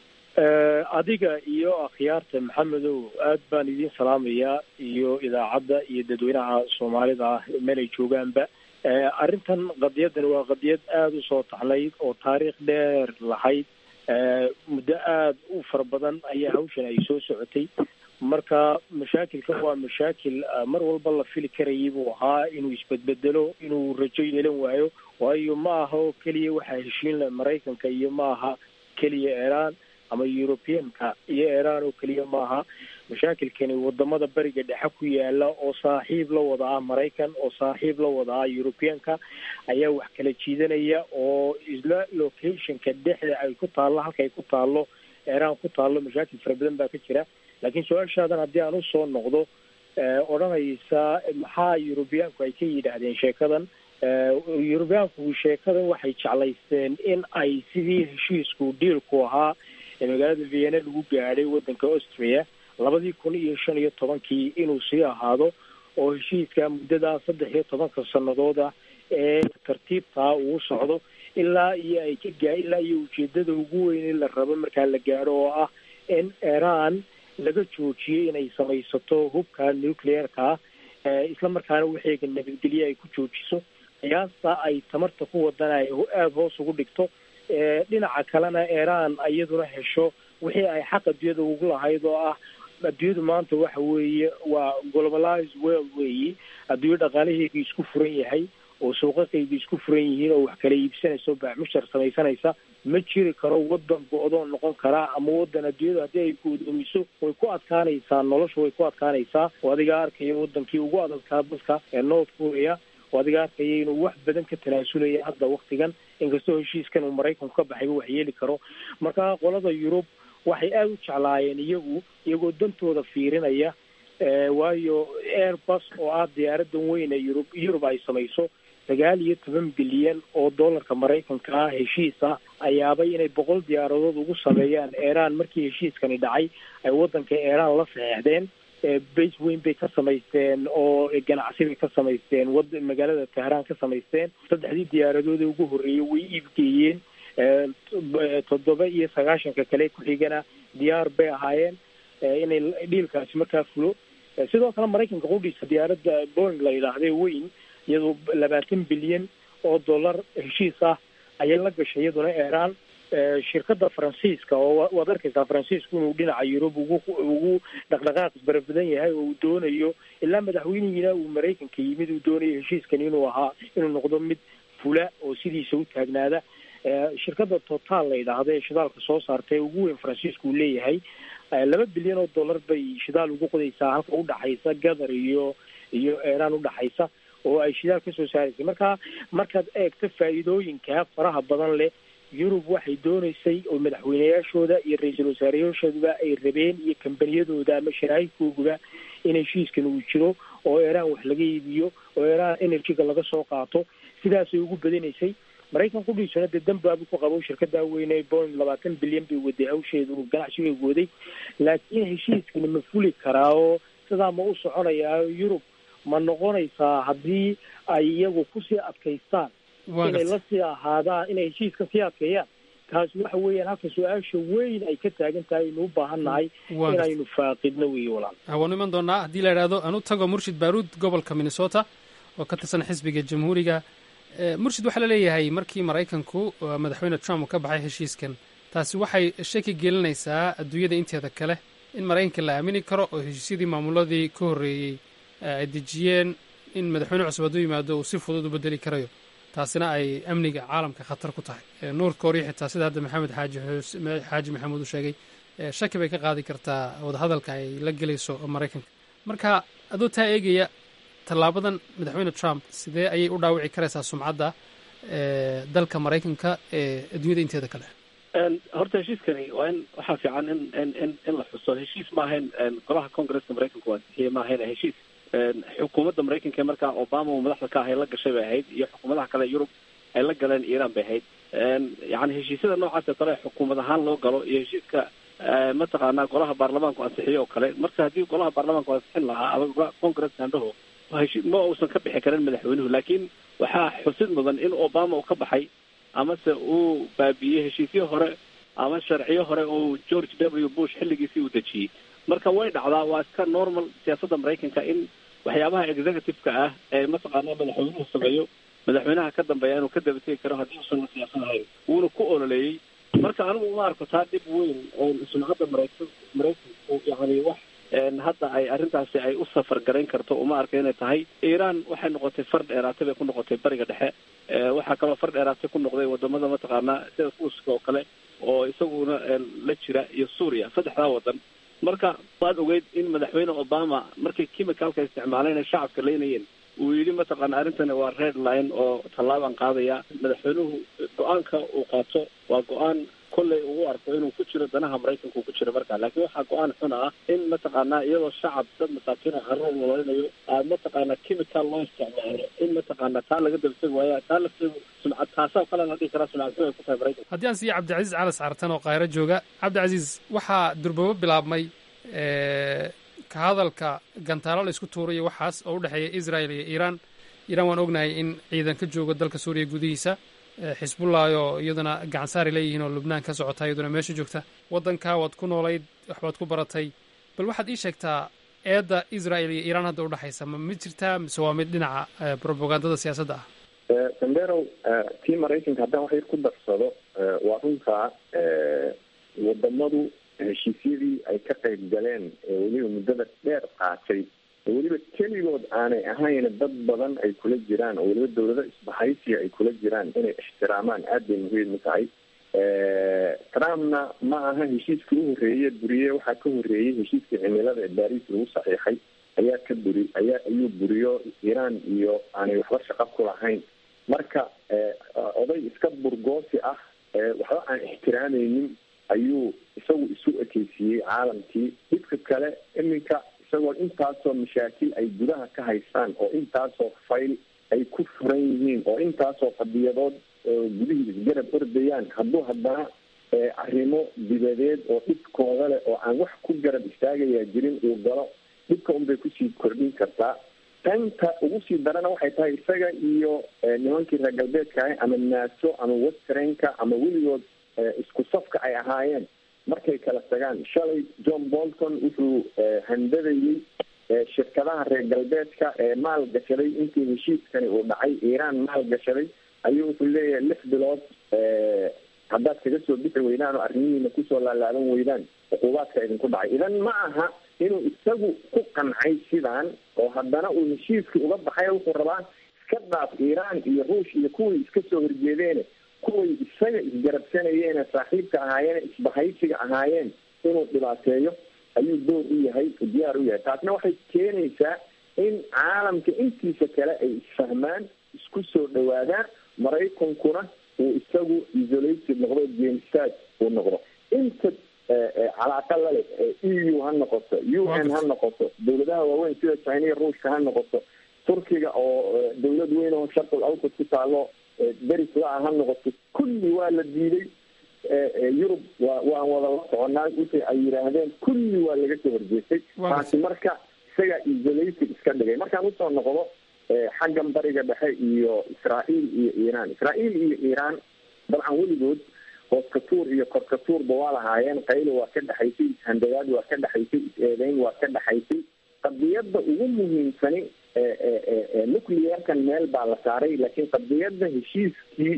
adiga iyo akhyaarta maxamedow aad baan idiin salaamayaa iyo idaacadda iyo dadweynaha soomaalida ah meelay joogaanba arrintan qadiyadan waa qadiyad aada u soo taxnayd oo taariikh dheer lahayd muddo aada u fara badan ayaa hawshan ay soo socotay marka mashaakilkan waa mashaakil mar walba la fili karayay buu ahaa inuu isbedbedelo inuu rajo yeelan waayo waayo ma aha oo keliya waxaa heshiin leh maraykanka iyo ma aha keliya iiraan ama europeanka iyo iiraan oo keliya maaha mashaakilkani wadamada beriga dhexe ku yaala oo saaxiib la wada ah maraykan oo saaxiib la wada ah europeanka ayaa wax kala jiidanaya oo isla locationka dhexda ay ku taallo halka ay ku taallo iiraan ku taallo mashaakil fara badan baa ka jira laakiin su-aashaadan haddii aan usoo noqdo odhanaysa maxaa eurobeanku ay ka yidhaahdeen sheekadan eurobeanku sheekadan waxay jeclaysteen in ay sidii heshiisku dhiilku ahaa ee magaalada vienna lagu gaadhay waddanka austria labadii kun iyo shan iyo tobankii inuu sii ahaado oo heshiiska muddadaa saddex iyo tobanka sannadood ah ee tartiibtaa uu socdo ilaa iyo ay ka gaa ilaa iyo ujeedada ugu weyn in la rabo markaa la gaadho oo ah in iiraan laga joojiyey inay samaysato hubka nuclearka ah isla markaana waxeega nabadgelye ay ku joojiso qiyaasta ay tamarta ku wadana ay aada hoos ugu dhigto dhinaca kalena iiraan iyaduna hesho wixii ay xaq adduunyada ugu lahayd oo ah adduunyadu maanta waxa weeye waa globalized world weeyi adduunyo dhaqaalaheedu isku furan yahay oo suuqaqayga isku furan yihiin oo wax kala iibsanaysa oo baamushar samaysanaysa ma jiri karo wadan go-doon noqon karaa ama wadan adduunyadu haddii ay go'doomiso way ku adkaanaysaa nolosha way ku adkaanaysaa oo adiga arkaya wadankii ugu adadkaa dadka ee north korea oo adiga arkaya inuu wax badan ka tanaasulaya hadda waktigan inkastoo heshiiskan uu maraykanku ka baxayba wax yeeli karo marka qolada yurub waxay aada u jeclaayeen iyagu iyagoo dantooda fiirinaya waayo airbus oo ah diyaaradan weyn ee yurub yurub ay samayso sagaal iyo toban bilyan oo dollarka maraykanka ah heshiis ah ayaabay inay boqol diyaaradood ugu sameeyaan iran markii heshiiskani dhacay ay wadanka iran la saxeexdeen base weyn bay ka samaysteen oo ganacsi bay ka samaysteen wad magaalada tehraan ka samaysteen saddexdii diyaaradood ee ugu horreeyay way iibgeeyeen toddoba iyo sagaashanka kale ku-xigana diyaar bay ahaayeen inay dhiilkaasi markaa fulo sidoo kale maraykanka qudhiisa diyaaradda boeing la yidhaahde weyn iyadoo labaatan bilyan oo dollar heshiis ah ayay la gashay iyaduna iran shirkada faransiiska oo waad arkaysaa faransiisku inuu dhinaca yurub ugu ugu dhaqdhaqaaq barabadan yahay oo uu doonayo ilaa madaxweynihiina uu maraykanka yimid uu doonayo heshiiskan inuu ahaa inuu noqdo mid fula oo sidiisa u taagnaada shirkada total la yidhaahdo ee shidaalka soo saarta ee ugu weyn faransiisku uu leeyahay laba bilyan oo dollar bay shidaal ugu qodaysaa halka udhaxaysa gathar iyo iyo iran udhaxaysa oo ay shidaal kasoo saaraysay marka markaad eegto faa'iidooyinka faraha badan leh yurub waxay dooneysay oo madaxweyneyaashooda iyo ra-iisul wasaareyaashooduba ay rabeen iyo kambaniyadooda ama sharaa'idkooguba in heshiiskan uu jiro oo iran wax laga iibiyo oo iran energyga laga soo qaato sidaasay ugu badinaysay maraykan qudhiisuna dee dambaabu ku qabo shirkada weyne boing labaatan bilyan bay waday hawsheedu ganacsigay waday laakiin heshiiskani ma fuli karaa oo sidaa ma u soconayaa yurub ma noqonaysaa haddii ay iyagu kusii adkaystaan inay lasii ahaadaan inay heshiiska sii adkeeyaan taasi waxa weeyaan halka su-aasha weyn ay ka taagan tahay aynu u baahan nahay inaynu faaqidno weeye walaal waanu iman doonaa haddii la idhaahdo aan u tago murshid baaruud gobolka minnesota oo ka tirsan xisbiga jamhuuriga murshid waxaa laleeyahay markii maraykanku madaxweyne trump uu ka baxay heshiiskan taasi waxay shaki gelinaysaa adduunyada inteeda kale in maraykanka la aamini karo oo heshiisyadii maamuladii ka horreeyey ay dejiyeen in madaxweyne cusub hadduu yimaado uu si fudud u bedeli karayo taasina ay amniga caalamka khatar ku tahay north korea xitaa sida hadda maxamed xaaji xaaji maxamuud uu sheegay shaki bay ka qaadi kartaa wadahadalka ay la gelayso maraykanka marka adoo taa eegaya tallaabadan madaxweyne trump sidee ayay u dhaawici karaysaa sumcadda dalka maraykanka ee adduunyada inteeda kale horta heshiiskani waa in waxaa fiican in in in in la xuso heshiis ma ahayn golaha congresska maraykanku waa ansixiyey ma ahayn heshiis xukuumadda maraykanka ee markaa obama uu madaxda ka ahay la gashay bay ahayd iyo xukuumadaha kale yurub ay la galeen iran bay ahayd yani heshiisyada noocaasoo kale xukuumad ahaan loo galo iyo heshiiska mataqaanaa golaha baarlamaanku ansixiyo oo kale marka haddii golaha baarlamaanku ansixin lahaa ama congresska andhaho heshi ma uusan ka bixi karin madaxweynuhu laakiin waxaa xusid mudan in obama uu ka baxay amase uu baabiiyey heshiisyo hore ama sharciyo hore oo george w bush xilligiisii uu dejiyey marka way dhacdaa waa iska normal siyaasadda maraykanka in waxyaabaha executive-ka ah ee mataqaanaa madaxweynuhu sameeyo madaxweynaha ka dambeeya inuu ka dabategi karo haddii uusan siyaasad ahayn wuuna ku ololeeyey marka anigu uma arko taa dhib weyn sumcadda maraykan maraykanku yani wax hadda ay arrintaasi ay u safar garayn karto uma arka inay tahay iran waxay noqotay far dheeraatay bay ku noqotay bariga dhexe waxaa kaloo far dheeraatay ku noqday wadamada mataqaanaa sida ruuska oo kale oo isaguna la jira iyo suuriya saddexdaa wadan marka waad ogeyd in madaxweyne obama markay chemicalka isticmaaleen ay shacabka leynayeen uu yidhi mataqaana arrintani waa red line oo tallaabaan qaadaya madaxweynuhu go-aanka uu qaato waa go-aan kolley ugu arko inuu ku jiro danaha maraykanka uu ku jiro markaa laakiin waxaa go-aan xun ah in mataqaanaa iyadoo shacab dad masaakiin oo carruur nololinayo aad mataqaanaa chemical loo isticmaalo in mataqaanaa taa laga dabtegi waaya taa lafteedu sumcad taasaa kale la dhihi karaa sumcad xun ay ku tahay maraykanka haddii aan siiyo cabdicasiis calas cartan oo kaahiro jooga cabdicasiis waxaa durbabo bilaabmay ka hadalka gantaalo la isku tuurayo waxaas oo u dhexeeya israel iyo iiraan iiraan waan ognahay in ciidan ka joogo dalka suuriya gudihiisa xisbullah oo iyaduna gacansaari leeyihiin oo lubnaan ka socota iyaduna meesha joogta waddankaa waad ku noolayd waxbaad ku baratay bal waxaad ii sheegtaa eedda israel iyo iiraan hadda udhexaysa ma mid jirtaa mise waa mid dhinaca propagandada siyaasadda ah sanderow tii maraykanka haddaan wax yar ku darsado waa runtaa wadamadu heshiisyadii ay ka qayb galeen ee weliba muddada dheer qaatay weliba keligood aanay ahayn dad badan ay kula jiraan oo weliba dawlado isbahaysiya ay kula jiraan inay ixtiraamaan aad bay muhiim u tahay trumpna ma aha heshiiskii u horreeye buriye waxaa ka horreeyey heshiiskii cimilada ee baris lagu saxiixay ayaa ka buri ayaa ayuu buriyo iiraan iyo aanay waxba shaqo ku lahayn marka oday iska burgoosi ah waxba aan ixtiraameynin ayuu isagu isu ekeysiiyey caalamkii dhibka kale iminka isagoo intaasoo mashaakil ay gudaha ka haystaan oo intaasoo fayl ay ku furan yihiin oo intaasoo qadiyadood gudihii isgarab ordayaan hadduu haddana arrimo dibadeed oo dhibkooda leh oo aan wax ku garab istaagayaa jirin uu galo dhibka unbay kusii kordhin kartaa tanta ugu sii darana waxay tahay isaga iyo nimankii reer galbeedka ah ama naaso ama westrenka ama weligood isku safka ay ahaayeen markay kala tagaan shalay john bolton wuxuu handadayey shirkadaha reer galbeedka ee maal gashaday intii heshiiskani uu dhacay iiraan maal gashaday ayuu wuxuu leeyahay lix bilood haddaad kaga soo bixi weydaan oo arrimihiina kusoo laalaaban weydaan cuquubaadka idinku dhacay idan ma aha inuu isagu ku qancay sidaan oo haddana uu heshiiskii uga baxay wuxuu rabaa iska dhaaf iiraan iyo ruush iyo kuwii iska soo horjeedeene kuway isaga isgarabsanayeene saaxiibka ahaayeen isbahaysiga ahaayeen inuu dhibaateeyo ayuu door u yahay diyaar u yahay taasna waxay keenaysaa in caalamka intiisa kale ay isfahmaan isku soo dhawaadaan maraykankuna uu isagu isolated noqdo genstad uu noqdo inta calaaqa lale e u ha noqoto u n ha noqoto dawladaha waaweyn sida china ruushka ha noqoto turkiga oo dawlad weyn oo sharqul awsad ku taalo deris la-a ha noqoto kulli waa la diiday yurub wa waan wada la soconaa wixii ay yidhaahdeen kulli waa laga soo horjeestay taasi marka isaga isolated iska dhigay markaan usoo noqdo xaggan bariga dhexe iyo israael iyo iiraan israael iyo iiraan dabcan weligood hooskatuur iyo korkatuurba waa lahaayeen qaylo waa ka dhexaysay ishandagaad waa ka dhexaysay is-eedeyn waa ka dhexaysay qadiyadda ugu muhiimsani nuclearkan meel baa la saaray laakiin qadiyadda heshiiskii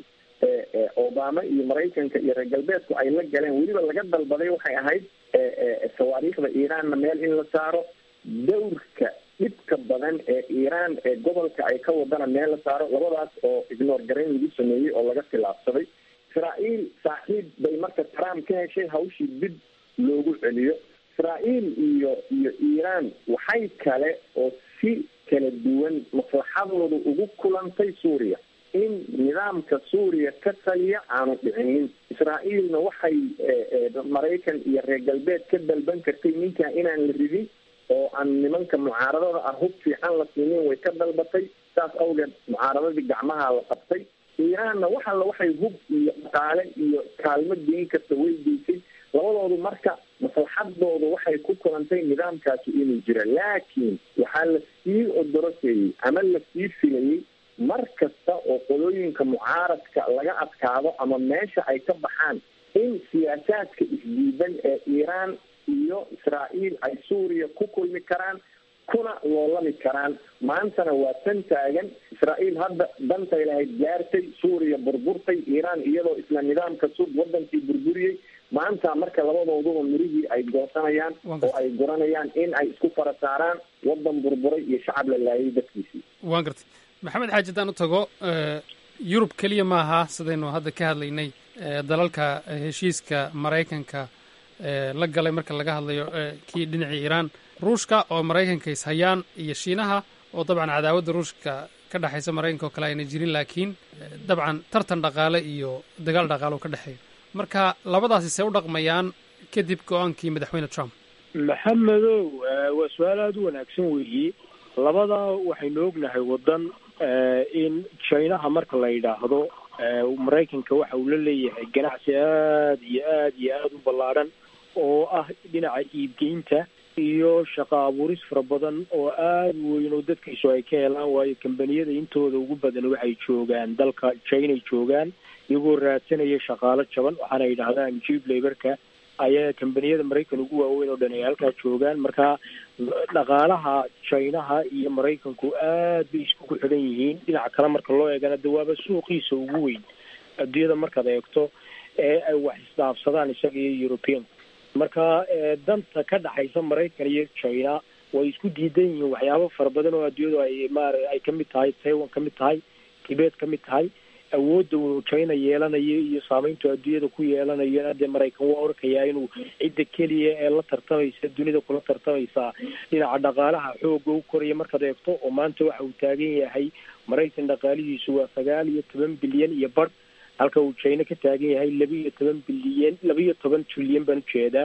obama iyo maraykanka iyo reer galbeedku ay la galeen weliba laga dalbaday waxay ahayd sawaariikhda iiraanna meel in la saaro dawrka dhibka badan ee iiraan ee gobolka ay ka wadana meel la saaro labadaas oo ignore garayn lagu sameeyey oo laga khilaafsaday israael saaxiib bay marka trump ka heshay hawshii dib loogu celiyo israael iyo iyo iiraan waxay kale oo si kala duwan maslaxadooda ugu kulantay suuriya in nidaamka suuriya ka taliya aanu dhicinin israaelna waxay maraykan iyo reer galbeed ka dalban kartay ninkaa inaan la ridin oo aan nimanka mucaaradada ah hub fiican la siinin way ka dalbatay saas awgeed mucaaradadii gacmaha la qabtay iiraanna wax alla waxay hub iyo dhaqaale iyo kaalmo geyn karta way geysay labadoodu marka maslaxadooda waxay ku kulantay nidaamkaasi inuu jira laakiin waxaa la sii odoroseeyey ama la sii filayey mar kasta oo qolooyinka mucaaradka laga adkaado ama meesha ay ka baxaan in siyaasaadka isdiidan ee iiraan iyo israael ay suuriya ku kulmi karaan kuna loolami karaan maantana waa tan taagan israael hadda dantay lahayd gaartay suuriya burburtay iiraan iyadoo isla nidaamka sud wadankii burburiyey maanta marka labadooduba mirihii ay goosanayaan oo ay guranayaan in ay isku fara saaraan wadan burburay iyo shacab la laayay dadkiisii waan gartay maxamed xaaji haddaan u tago yurub keliya maaha sidaynu hadda ka hadlaynay dalalka heshiiska maraykanka la galay marka laga hadlayo kii dhinacii iiraan ruushka oo maraykanka ishayaan iyo shiinaha oo dabcan cadaawadda ruushka ka dhexaysa maraykanka oo kale ayna jirin laakiin dabcan tartan dhaqaale iyo dagaal dhaqaale oo ka dhexeeya marka labadaasi see u dhaqmayaan kadib go-aankii madaxweyne trump maxamedow waa su-aal aada u wanaagsan weeye labadaa waxaynu ognahay waddan in jinaha marka la yidhaahdo maraykanka waxa uu la leeyahay ganacsi aada iyo aada iyo aada u ballaadhan oo ah dhinaca iibgeynta iyo shaqo abuuris fara badan oo aada weyn oo dadkiisu ay ka helaan waayo kambaniyada intooda ugu badan waxay joogaan dalka chinay joogaan iyagoo raadsanaya shaqaalo jaban waxaana yidhahdaan jib laborka ayaa kambaniyada maraykan ugu waaweyn oo dhan ay halkaa joogaan marka dhaqaalaha chinaha iyo maraykanku aad bay iskugu xidhan yihiin dhinaca kale marka loo eegana de waaba suuqiisa ugu weyn adduunyada markaad eegto ee ay wax isdhaafsadaan isaga iyo european marka danta ka dhexaysa maraykan iyo china way isku diidan yihiin waxyaabo fara badan oo adduunyadu ay maar ay ka mid tahay taiwan ka mid tahay tibet ka mid tahay awoodda uu china yeelanayo iyo saameyntu adduunyada ku yeelanayo dee maraykan waa orkayaa inuu cidda keliya ee la tartamaysa dunida kula tartamaysa dhinaca dhaqaalaha xooga u koraya markaad eegto oo maanta waxa uu taagan yahay maraykan dhaqaalihiisu waa sagaal iyo toban bilyan iyo badh halka uu china ka taagan yahay laba iyo toban bilyan laba iyo toban trilyan baan ujeedaa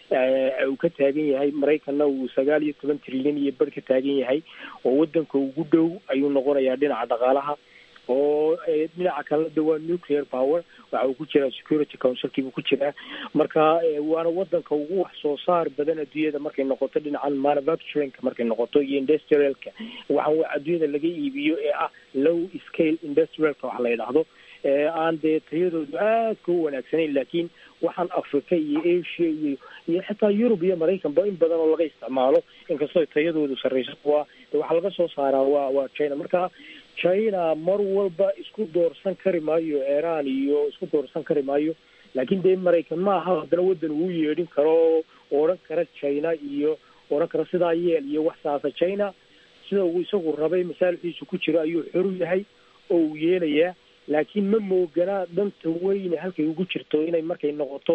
uu ka taagan yahay maraykanna uu sagaal iyo toban trilyan iyo badh ka taagan yahay oo wadanka ugu dhow ayuu noqonayaa dhinaca dhaqaalaha oo dhinaca kalena de waa nuclear power waxa uu ku jiraa security councilkii buu ku jiraa marka waana wadanka ugu wax soo saar badan adduunyada markay noqoto dhinacan manufacturingka markay noqoto iyo industrialka waxaan adduunyada laga iibiyo ee ah low scale industrialka wax la yidhaahdo aan dee tayadoodu aadka u wanaagsanayn laakiin waxaan africa iyo asia iyo iyo xitaa yurub iyo maraykanba in badan oo laga isticmaalo inkastoo tayadoodu sarreyso waa de waxaa laga soo saaraa waa waa china marka china mar walba isku doorsan kari maayo iran iyo isku doorsan kari maayo laakiin dee maraykan ma aha haddana waddan uu yeedhin karo oo odhan kara china iyo odhan kara sidaa yeel iyo wax saasa china sida uu isagu rabay masaalixdiisu ku jiro ayuu xoru yahay oo uu yeelayaa laakiin ma moogana danta weyne halkay ugu jirto inay markay noqoto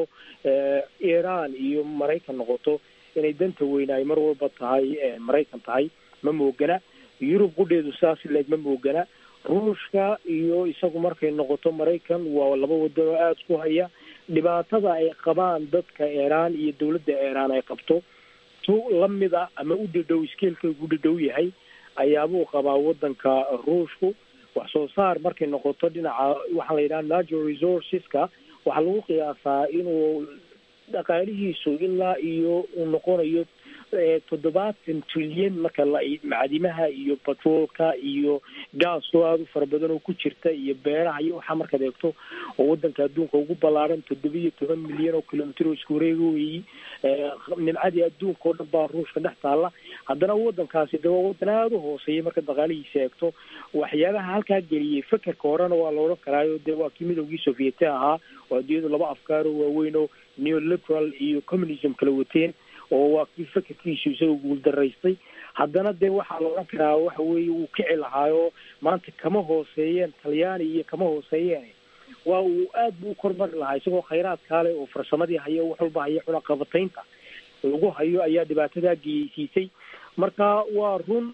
iran iyo maraykan noqoto inay danta weyne ay mar walba tahay maraykan tahay ma moogana yurub qudheedu saas leeg ma moogana ruushka iyo isagu markay noqoto maraykan waa laba wadan oo aada ku haya dhibaatada ay qabaan dadka iran iyo dawladda iran ay qabto tu lamid a ama u dhadhow iskeelka ugu dhadhow yahay ayaabuu qabaa wadanka ruushku wax soo saar markay noqoto dhinaca waxaa la yidhaha natural resourceska waxaa lagu qiyaasaa inuu dhaqaalihiisu ilaa iyo uu noqonayo toddobaatan trilyan marka la macdimaha iyo batroolka iyo gaasoo aada u fara badan oo ku jirta iyo beeraha iyo waxaa markaad eegto oo wadanka adduunka ugu ballaaran toddoba iyo toban milyan oo kilomitr oo isku wareega weeyi nimcadii adduunka oo dhan baa ruushka dhex taalla haddana wadankaasi de waa wadan aada u hooseeya marka dhaqaalihiisa eegto waxyaabaha halkaa geliyey fekerka horena waa la odhan karaayo dee waa kii midowgii sovieti ahaa oo adduunyadu laba afkaar oo waaweyn oo neoliberal iyo communism kala wateen oo waa kii fekerkiisu isaga guuldaraystay haddana dee waxaa la odhan karaa waxa weeye uu kici lahaayo maanta kama hooseeyeen talyaani iyo kama hooseeyeen waa uu aad buu u kormari lahaa isagoo khayraadkaa leh oo farsamadii hayo wax walba hayo cunaqabataynta lagu hayo ayaa dhibaatadaa geyeysiisay marka waa run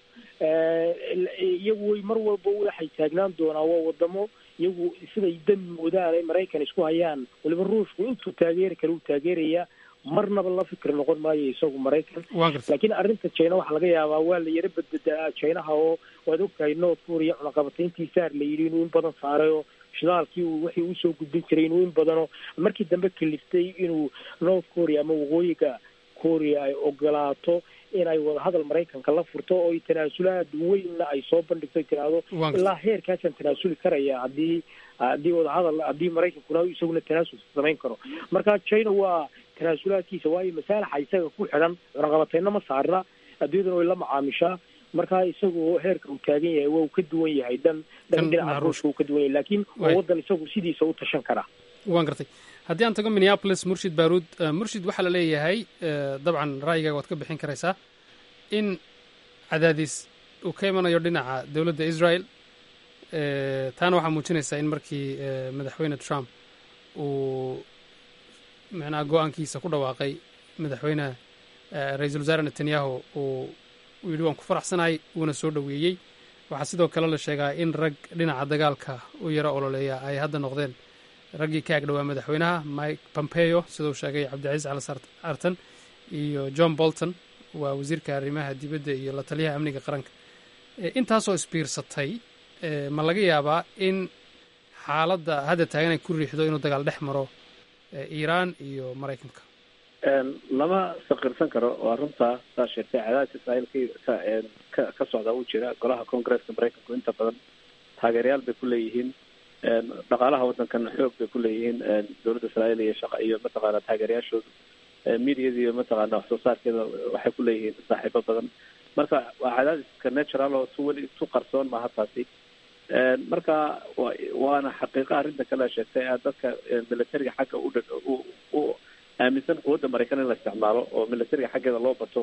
iyagu way mar walba waxay taagnaan doonaa waa wadamo iyagu siday dan moodaan ay maraykan isku hayaan waliba ruushku intuu taageeri kale uu taageerayaa marnaba la fikri noqon maayo isagu maraykan laakiin arrinta china waxaa laga yaabaa waa la yaro badbedaa chinaha oo waad ogtahay north korea cunaqabatayntii saar la yidhi inuu in badan saaray oo shidaalkii uu wixii usoo gudbin jiray inuu in badanoo markii dambe kaliftay inuu north korea ama waqooyiga korea ay ogolaato inay wadahadal maraykanka la furto oo tanaasulaad weynna ay soo bandhigto tiraahdo ilaa heerkaasaan tanaasuli karaya haddii haddii wadahadal haddii maraykankuna isaguna tanaasul samayn karo marka china waa tanaasulaadkiisa waayo masaalaxa isaga ku xidhan cunaqabateyna ma saarna adduunyadana way la macaamishaa marka isagu heerka uu taagan yahay waa uu ka duwan yahay dhan dhan dhinaca ruushka uu ka duwan yahay laakiin waa wadan isagu sidiisa u tashan karaa waan gartay haddii aan tago minneapolis murshid baruud murshid waxaa la leeyahay dabcan ra'yigaaga waad ka bixin karaysaa in cadaadis uu ka imanayo dhinaca dowladda israel taana waxaa muujinaysaa in markii madaxweyne trump uu macnaha go-aankiisa ku dhawaaqay madaxweyneha ra-iisul wasaare netanyahu uu yidhi waan ku faraxsanahay wuuna soo dhoweeyey waxaa sidoo kale la sheegaa in rag dhinaca dagaalka u yaro ololeeya ay hadda noqdeen raggii ka agdhowaa madaxweynaha mike pompeo siduu sheegay cabdicasiis cali artan iyo john bolton waa wasiirka arrimaha dibadda iyo la taliyaha amniga qaranka intaasoo isbiirsatay ma laga yaabaa in xaaladda hadda taagan ay ku riixdo inuu dagaal dhex maro iiraan iyo maraykanka lama saqirsan karo waa runtaa saa sheegtay cadaadis israa'iil ka ka ka socda uu jira golaha congresska maraykanku inta badan taageerayaal bay ku leeyihiin dhaqaalaha waddankan xoog bay ku leeyihiin dowladda israa'iil iyo shaqa iyo mataqaana taageerayaashooda mediada iyo mataqaana wax soo saarkeeda waxay ku leeyihiin saaxiibo badan marka waa cadaadiska natural oo tu weli tu qarsoon maaha taasi marka wa waana xaqiiqa arrinta kale sheegtay dadka militariga xagga u u aaminsan quwadda maraykan in la isticmaalo oo militariga xaggeeda loo bato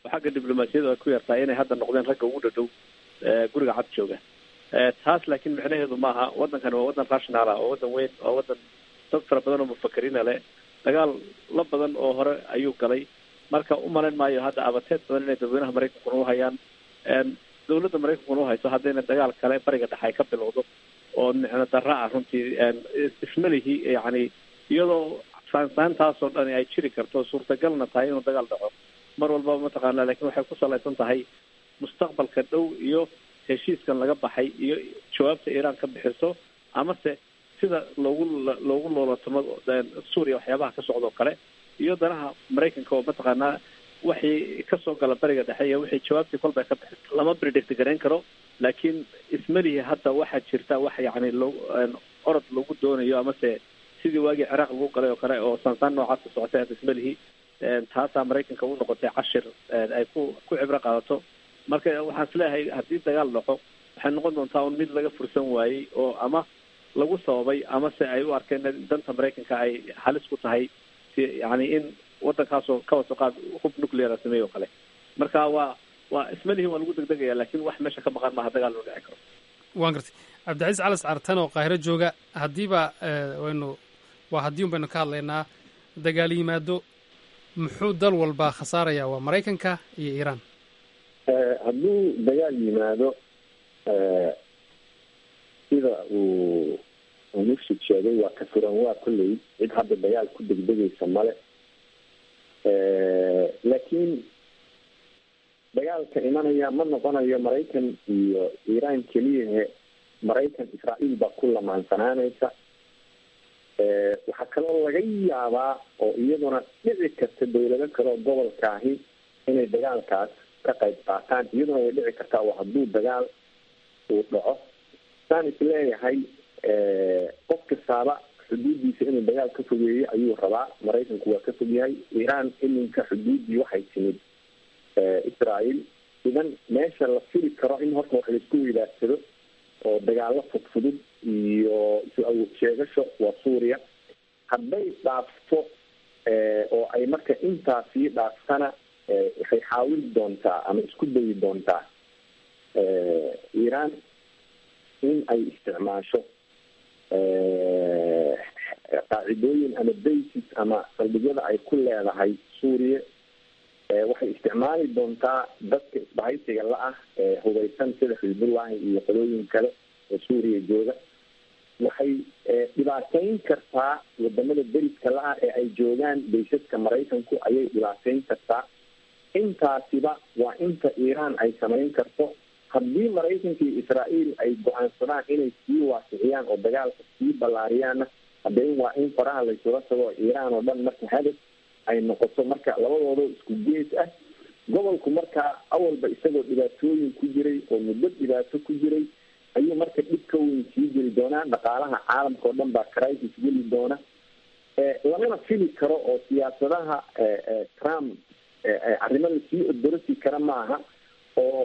oo xagga diblomaasiyadu ay ku yartahay inay hadda noqdeen ragga ugu dhadhow guriga cad jooga taas laakiin micnaheedu maaha waddankani waa waddan rational ah oo waddan weyn waa waddan dad fara badan oo mufakiriina leh dagaal la badan oo hore ayuu galay marka u malayn maayo hadda abateed badan inay dadweynaha maraykankuna u hayaan dawladda maraykankuna u hayso haddayna dagaal kale bariga dhexe ay ka bilowdo oo micno darra ah runtii ismalihi yacni iyadoo saansaantaasoo dhani ay jiri karto suurtagalna tahay inuu dagaal dhaco mar walbaba mataqaana lakin waxay ku salaysan tahay mustaqbalka dhow iyo heshiiskan laga baxay iyo jawaabta iiraan ka bixiso amase sida loogu loogu loolatamo suuriya waxyaabaha ka socda oo kale iyo danaha maraykanka oo mataqaanaa waxay kasoo gala bariga dhexe iyo wixii jawaabtii kolba ka bixiso lama predict garayn karo laakiin ismalihi hadda waxaa jirta wax yacni loo orod lagu doonayo amase sidii waagii ciraaq lagu galay oo kale oo saansaan noocaasa socotay hadda ismalihi taasaa maraykanka u noqotay cashir ay ku ku cibro qaadato marka waxaan isleeyahay haddii dagaal dhaco waxay noqon doontaa un mid laga fursan waayey oo ama lagu sababay amase ay u arkeen danta maraykanka ay halis ku tahay si yacni in waddankaasoo ka waso qaad hub nucleara sameeyo o kale marka waa waa ismalihi waa lagu degdegaya lakin wax meesha ka maqan maaha dagaal loo dhici karo waan gartay cabdicasiis calas cartan oo qaahiro jooga haddiiba waynu waa haddii un baynu ka hadlaynaa dagaal yimaado muxuu dal walba khasaaraya waa maraykanka iyo iiraan hadduu dagaal yimaado sida uu murshid sheegay waa ka furan waa kolley cid hadda dagaal ku degdegaysa male laakiin dagaalka imanaya ma noqonayo maraykan iyo iiraan keliyahe maraykan israa'iil baa ku lamaansanaanaysa waxaa kaloo laga yaabaa oo iyaduna dhici karta dawlado kaleoo gobolkaahi inay dagaalkaas ka qayb qaataan iyaduna way dhici kartaa oo hadduu dagaal uu dhaco saan isleeyahay qof kastaaba xuduuddiisa inuu dagaal ka fogeeyo ayuu rabaa maraykanku waa ka fogyahay iiraan iminka xuduuddii waxay timid israael idan meesha la fili karo in horta wax laisku weydaarsado oo dagaalo fudfudud iyo isu awood sheegasho waa suuriya hadday dhaafto oo ay marka intaa sii dhaaftana waxay xaawili doontaa ama isku dayi doontaa iiraan in ay isticmaasho qaacidooyin ama basis ama saldhigyada ay ku leedahay suuriya waxay isticmaali doontaa dadka isbahaysiga la-ah ee hubeysan sida xisbullahi iyo qolooyin kale oo suuriya jooga waxay dhibaateyn kartaa wadamada deriska la-ah ee ay joogaan baysaska maraykanku ayay dhibaateyn kartaa intaasiba waa inta iiraan ay samayn karto haddii maraykanka iyo israael ay go-aansadaan inay sii waasiciyaan oo dagaalka sii ballaariyaanna haddeen waa in faraha laysula tago iiraan oo dhan marka hadaf ay noqoto marka labadoodo isku gees ah gobolku markaa awalba isagoo dhibaatooyin ku jiray oo muddo dhibaato ku jiray ayuu marka dhib ka weyn sii geli doonaa dhaqaalaha caalamka oo dhan baa crisis geli doona lamana fili karo oo siyaasadaha trump arrimo lasii odorosi kara maaha oo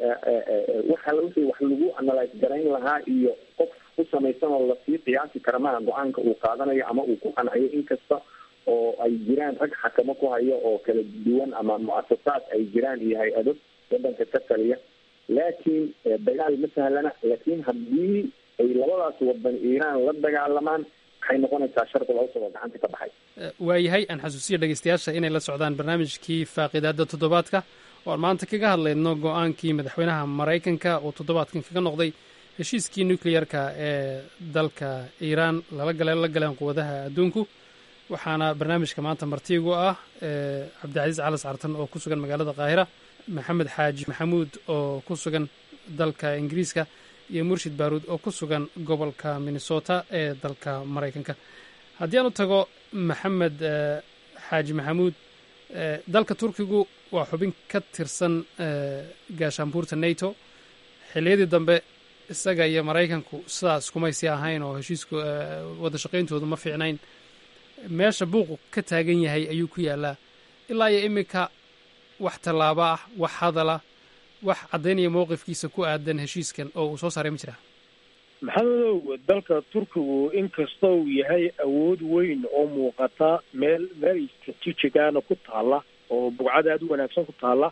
waxa wixii wax lagu analyse garayn lahaa iyo qof ku samaysan oo lasii qiyaasi kara maaha go-aanka uu qaadanayo ama uu ku qanciyo inkasta oo ay jiraan rag xakamo ku hayo oo kala duwan ama mu-asasaad ay jiraan iyo hay-ado wadanka ka taliya laakiin dagaal ma sahlana laakiin haddii ay labadaas wadan iiraan la dagaalamaan waxay noqonaysaa shardi loo soo gacanta ka baxay waayahay aan xasuusiya dhegeystayaasha inay la socdaan barnaamijkii faaqidaada toddobaadka oo aan maanta kaga hadlayno go-aankii madaxweynaha maraykanka oo toddobaadkan kaga noqday heshiiskii nucleyarka ee dalka iiraan lala gale la galeen quwadaha adduunku waxaana barnaamijka maanta martiigu ah cabdicasiis calas cartan oo ku sugan magaalada qaahira maxamed xaaji maxamuud oo ku sugan dalka ingiriiska iyo murshid baaruud oo ku sugan gobolka minnesota ee dalka maraykanka haddii aan u tago maxamed xaaji maxamuud dalka turkigu waa xubin ka tirsan gaashaanbuurta nato xilliyadii dambe isaga iyo maraykanku sidaas kumaysi ahayn oo heshiisku wada shaqayntoodu ma fiicnayn meesha buuqu ka taagan yahay ayuu ku yaalaa ilaa iyo iminka wax tallaabo ah wax hadala wax caddaynaya mowqifkiisa ku aadan heshiiskan oo uu soo saaray ma jiraa maxamedow dalka turkigu inkasta uu yahay awood weyn oo muuqata meel meel stratejigaana ku taalla oo bugcad aada u wanaagsan ku taalla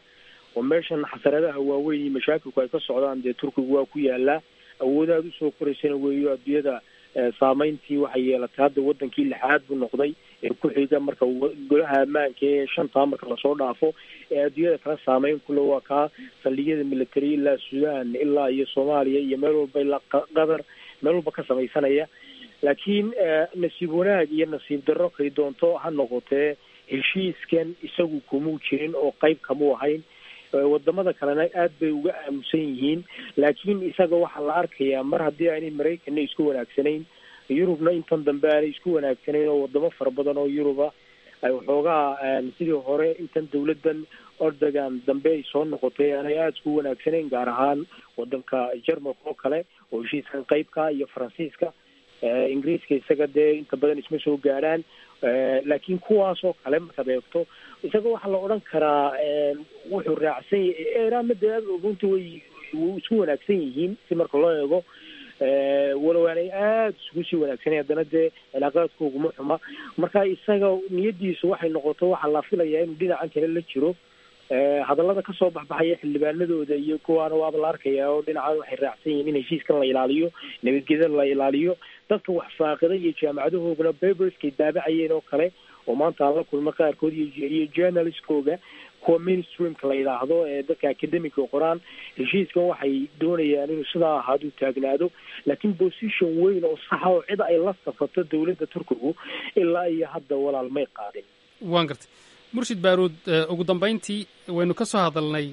oo meeshan xasaradaha waaweyn iyo mashaakilku ay ka socdaan dee turkigu waa ku yaalaa awoodaad usoo koraysana weeyo adduunyada saameyntii waxay yeelatay hadda wadankii lixaad buu noqday ee ku xiga marka golaha ammaanka ee shantaa marka lasoo dhaafo ee adduunyada kala saameyn kule waa kaa saldhigyada military ilaa sudan ilaa iyo soomaaliya iyo meel walba ilaa qatar meel walba ka samaysanaya laakiin nasiib wanaag iyo nasiib darro kay doonto ha noqotee heshiiskan isagu kumuu jirin oo qayb kamuu ahayn wadamada kalena aad bay uga aamusan yihiin laakiin isaga waxaa la arkayaa mar haddii aanay maraykanna isku wanaagsanayn yurubna intan dambe aanay isku wanaagsanayn oo wadamo fara badan oo yuruba ay waxoogaa sidii hore intan dawladan ordogan dambe ay soo noqotay aanay aada isku wanaagsanayn gaar ahaan wadanka jermalka oo kale oo heshiiskan qeybka iyo faransiiska ingiriiska isaga dee inta badan isma soo gaadhaan laakiin kuwaas oo kale markaad eegto isaga waxaa la odhan karaa wuxuu raacsan yahay eraanna dee runta way isku wanaagsan yihiin si marka loo eego walow aanay aada isugu sii wanaagsanay haddana dee cilaaqaadkooguma xuma marka isaga niyadiisu waxay noqoto waxaa la filayaa inuu dhinacan kale la jiro hadallada kasoo baxbaxaya xildhibaanadooda iyo kuwaana waaba la arkayaa oo dhinacan waxay raacsan yihiin in heshiiskan la ilaaliyo nabadgeda la ilaaliyo dadka wax faaqida iyo jaamacadahoogana baberskay daabacayeen oo kale oo maanta aan la kulma qaarkood iyo journalistkooga kuwa mainstreamka la yidhaahdo ee dadka academica qoraan heshiiskan waxay doonayaan inuu sidaa ahaaduu taagnaado laakiin position weyn oo saxa oo cid ay la safato dawladda turkigu ilaa iyo hadda walaal may qaadin waan gartay murshid baaruud ugu dambayntii waynu ka soo hadalnay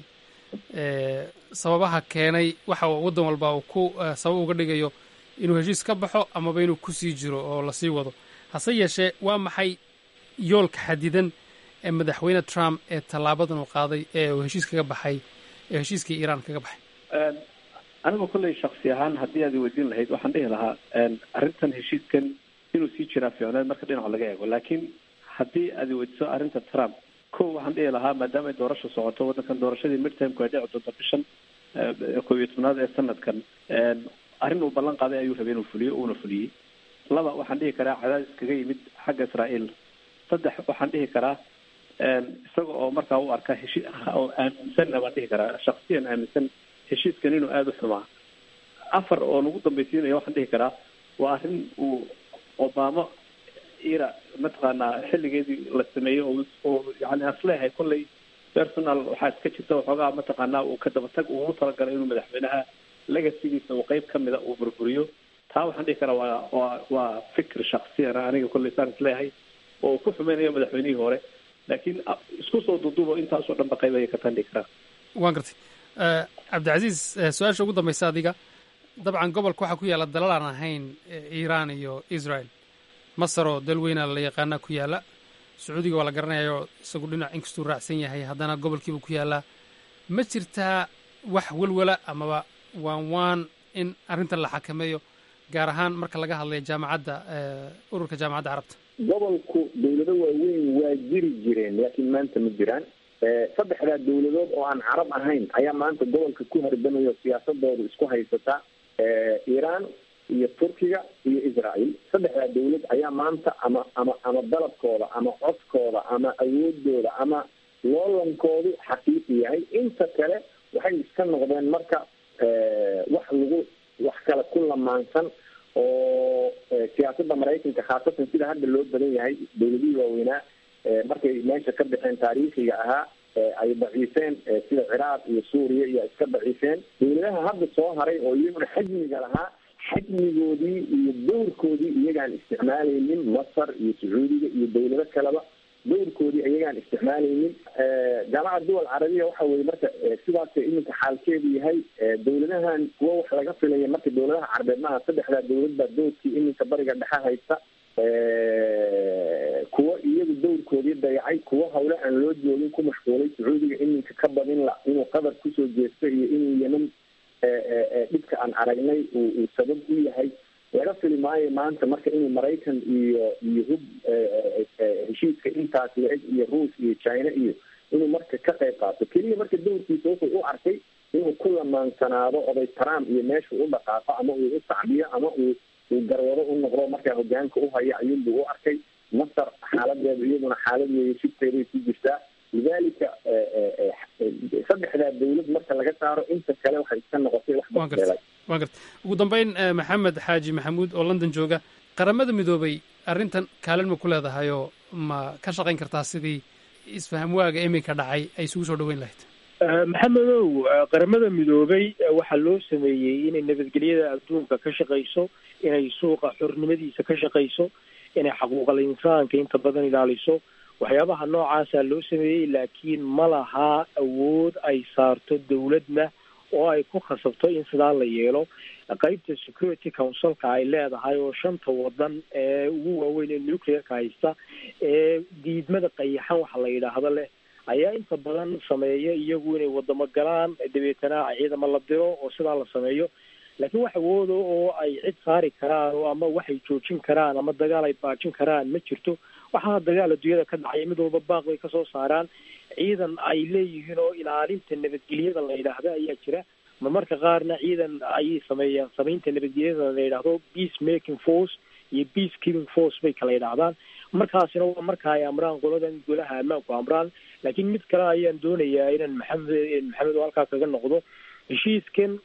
sababaha keenay waxa waddan walba uu ku sabab uga dhigayo inuu heshiis ka baxo amaba inuu kusii jiro oo lasii wado hase yeeshee waa maxay yoolka xadidan ee madaxweyne trump ee tallaabadan uu qaaday ee uu heshiis kaga baxay ee heshiiskii iiraan kaga baxay anigu kolley shaksi ahaan haddii aad weydiin lahayd waxaan dhihi lahaa arrintan heshiiskan inuu sii jiraa fiicneed marka dhinaca laga eego laakiin haddii aad weydiso arrinta trump ko waxaan dhihi lahaa maadaama ay doorasha socoto waddankan doorashadii midtermku ay dhici doonto bishan koob iyo tobnaad ee sanadkan arrin uu ballan qaaday ayuu rabay inuu fuliyo uuna fuliyey laba waxaan dhihi karaa cadaadis kaga yimid xagga israa'iil saddex waxaan dhihi karaa isaga oo markaa u arka heshi oo aaminsanna baan dhihi karaa shaksiyan aaminsan heshiiskan inuu aada u xumaa afar oo nagu dambaysiinaya waxaan dhihi karaa waa arrin uu obama ira mataqaanaa xilligeedii la sameeyey oo oo yani asleehay kolley personal waxaa iska jirta waxoogaa mataqaanaa uu ka dabatag ugu talagalay inuu madaxweynaha legasigiisa uu qeyb ka mida uu burburiyo taa waxaan dhihi karaa waa waa waa fikir shaksiyan aniga kolley saan isleeyahay oo uu ku xumeynayo madaxweynihii hore laakiin isku soo duuduubo intaasoo dhan ba qayb ayay ka tandhigi karaa waan gartay cabdicasiis su-aasha ugu dambaysa adiga dabcan gobolka waxaa ku yaalla dalal aan ahayn iiraan iyo israel masar oo dal weyna la yaqaana ku yaalla sacuudiga waa la garanayayo isagu dhinac inkastuu raacsan yahay haddana gobolkiiba ku yaallaa ma jirtaa wax welwala amaba waan waan in arrintan la xakameeyo gaar ahaan marka laga hadlayo jaamacadda ururka jaamacadda carabta gobolku dawlado waaweyn waa jiri jireen laakiin maanta ma jiraan saddexdaa dawladood oo aan carab ahayn ayaa maanta gobolka ku hardamayo siyaasadooda isku haysata iiraan iyo turkiga iyo israel saddexdaa dawlad ayaa maanta ama ama ama dalabkooda ama codkooda ama awoodooda ama loolankoodu xaqiiqi yahay inta kale waxay iska noqdeen marka wax lagu wax kale ku lamaansan oo siyaasadda maraykanka khaasatan sida hadda loo badan yahay dawladihii waaweynaa markay meesha ka baxeen taariikhiga ahaa ay daciifeen sida ciraaq iyo suuriya iyo iska daciifeen dawladaha hadda soo haray oo iyaguna xajmiga lahaa xajmigoodii iyo dowrkoodii iyagaan isticmaalaynin masar iyo sacuudiga iyo dawlado kaleba dowrkoodii iyagaan isticmaalaynin jaamacad duwal carabiya waxa weye marka sidaas iminka xaalkeedu yahay dawladahan kuwa wax laga filaya marka dawladaha carabeed maaha saddexdaa dawlad baa doorkii iminka bariga dhexe haysta kuwa iyagu dowrkoodii dayacay kuwa hawle aan loo joogin ku mashquulay sacuudiga iminka ka badin la inuu qatar kusoo jeesto iyo inuu yeman dhibka aan aragnay uu sabab u yahay laga fili maayo maanta marka inuu maraykan iyo iyo hub heshiiska intaas la-eg iyo ruus iyo china iyo inuu marka ka qayb qaato keliya marka dowrkiisa wuxuu u arkay inuu ku lamaansanaado oday trump iyo meeshuu u dhaqaaqo ama uu u sacbiyo ama uu uu garwado u noqdo markaa hogaanka u haya ayuunbuu u arkay masar xaaladeedu iyaduna xaalad weeye shibteeday ku jirtaa lidalika saddexdaa dawlad marka laga saaro inta kale waxay iska noqotay wax waan garta waan garta ugu dambeyn maxamed xaaji maxamuud oo london jooga qaramada midoobay arrintan kaalin ma ku leedahayoo ma ka shaqayn kartaa sidii isfaham waaga iminka dhacay ay isugu soo dhaweyn lahayd maxamedow qaramada midoobay waxaa loo sameeyey inay nabadgelyada adduunka ka shaqayso inay suuqa xornimadiisa ka shaqayso inay xaquuqal insaanka inta badan ilaaliso waxyaabaha noocaasaa loo sameeyey laakiin ma lahaa awood ay saarto dawladna oo ay ku khasabto in sidaa la yeelo qeybta security councilka ay leedahay oo shanta wadan ee ugu waaweyn ee nuclearka haysta ee diidmada qayaxan waxa la yidhaahdo leh ayaa inta badan sameeya iyagu inay wadamo galaan dabeetana ciidamo la diro oo sidaa la sameeyo laakiin wax awooda oo ay cid saari karaan oo ama waxay joojin karaan ama dagaal ay baajin karaan ma jirto waxaa dagaal adduunyada ka dhacaya mid walba baaq bay kasoo saaraan ciidan ay leeyihiin oo ilaalinta nabadgelyada la yidhaahdo ayaa jira marmarka qaarna ciidan ayay sameeyaan samaynta nabadgelyada la yidhaahdo peace making force iyo peace keeping force bay kala yidhaahdaan markaasina waa marka ay amraan qoladan golaha ammaanku amraan laakiin mid kale ayaan doonayaa inaan maxamed maxamed oo halkaa kaga noqdo heshiiskan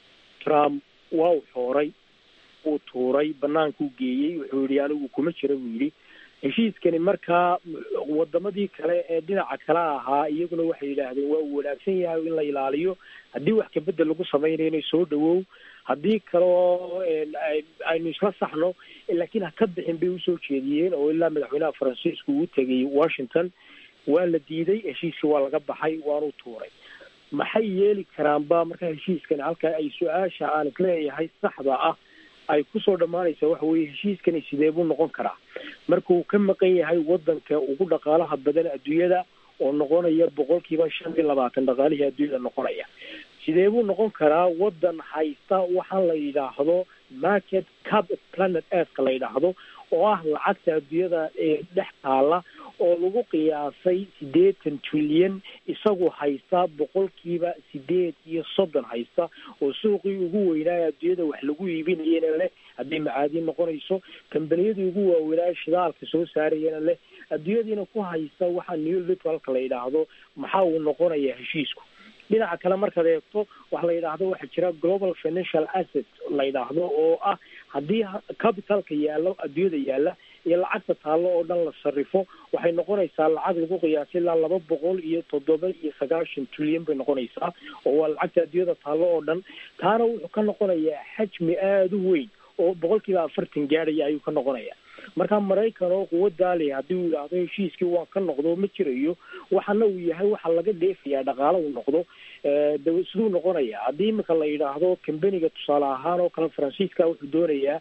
trump waa u xooray wuu tuuray banaankuu geeyey wuxuu yidhi anigu kuma jira buu yidhi heshiiskani markaa wadamadii kale ee dhinaca kale ahaa iyaguna waxay yidhaahdeen waa uu wanaagsan yahay in la ilaaliyo haddii wax kabedel lagu samaynayo inay soo dhawow haddii kaleo aynu isla saxno laakiin ha ka bixin bay usoo jeediyeen oo ilaa madaxweynaha faransiisku uu tegay washington waa la diiday heshiiskii waa laga baxay waanu tuuray maxay yeeli karaanba marka heshiiskani halka ay su-aasha aan isleeyahay saxda ah ay kusoo dhammaanaysaa waxa weeye heshiiskani sidee buu noqon karaa markuu ka maqan yahay wadanka ugu dhaqaalaha badan adduunyada oo noqonaya boqolkiiba shan iyo labaatan dhaqaalihii adduunyada noqonaya sidee buu noqon karaa wadan haysta waxaan la yidhaahdo market cap planet earthka la yidhaahdo oo ah lacagta adduunyada ee dhex taala oo lagu qiyaasay siddeetan trilyan isagu haysta boqolkiiba sideed iyo soddon haysta oo suuqii ugu weynaaye adduunyada wax lagu iibinayana leh hadday macaadiin noqonayso kambaniyadii ugu waaweynaaye shidaalka soo saarayana leh adduunyadiina ku haysta waxaa new liberalka la yidhaahdo maxaa uu noqonayaa heshiisku dhinaca kale markaad eegto waxa la yidhaahdo waxaa jira global financial asset la yidhaahdo oo ah haddii capitalka yaallo adduunyada yaalla iyo lacagta taallo oo dhan la sarrifo waxay noqonaysaa lacag lagu qiyaasay ilaa laba boqol iyo toddoba iyo sagaashan trilyan bay noqonaysaa oo waa lacagta adduunyada taallo oo dhan taana wuxuu ka noqonayaa xajmi aada u weyn oo boqolkiiba afartan gaadhaya ayuu ka noqonaya marka maraykan oo quwaddaa leh haddii uu yidhaahdo heshiiskii waan ka noqdo ma jirayo waxana uu yahay waxa laga dheefayaa dhaqaalo uu noqdo dawa siduu noqonaya haddii imika la yidhaahdo kambaniga tusaale ahaan oo kale faransiiska wuxuu doonayaa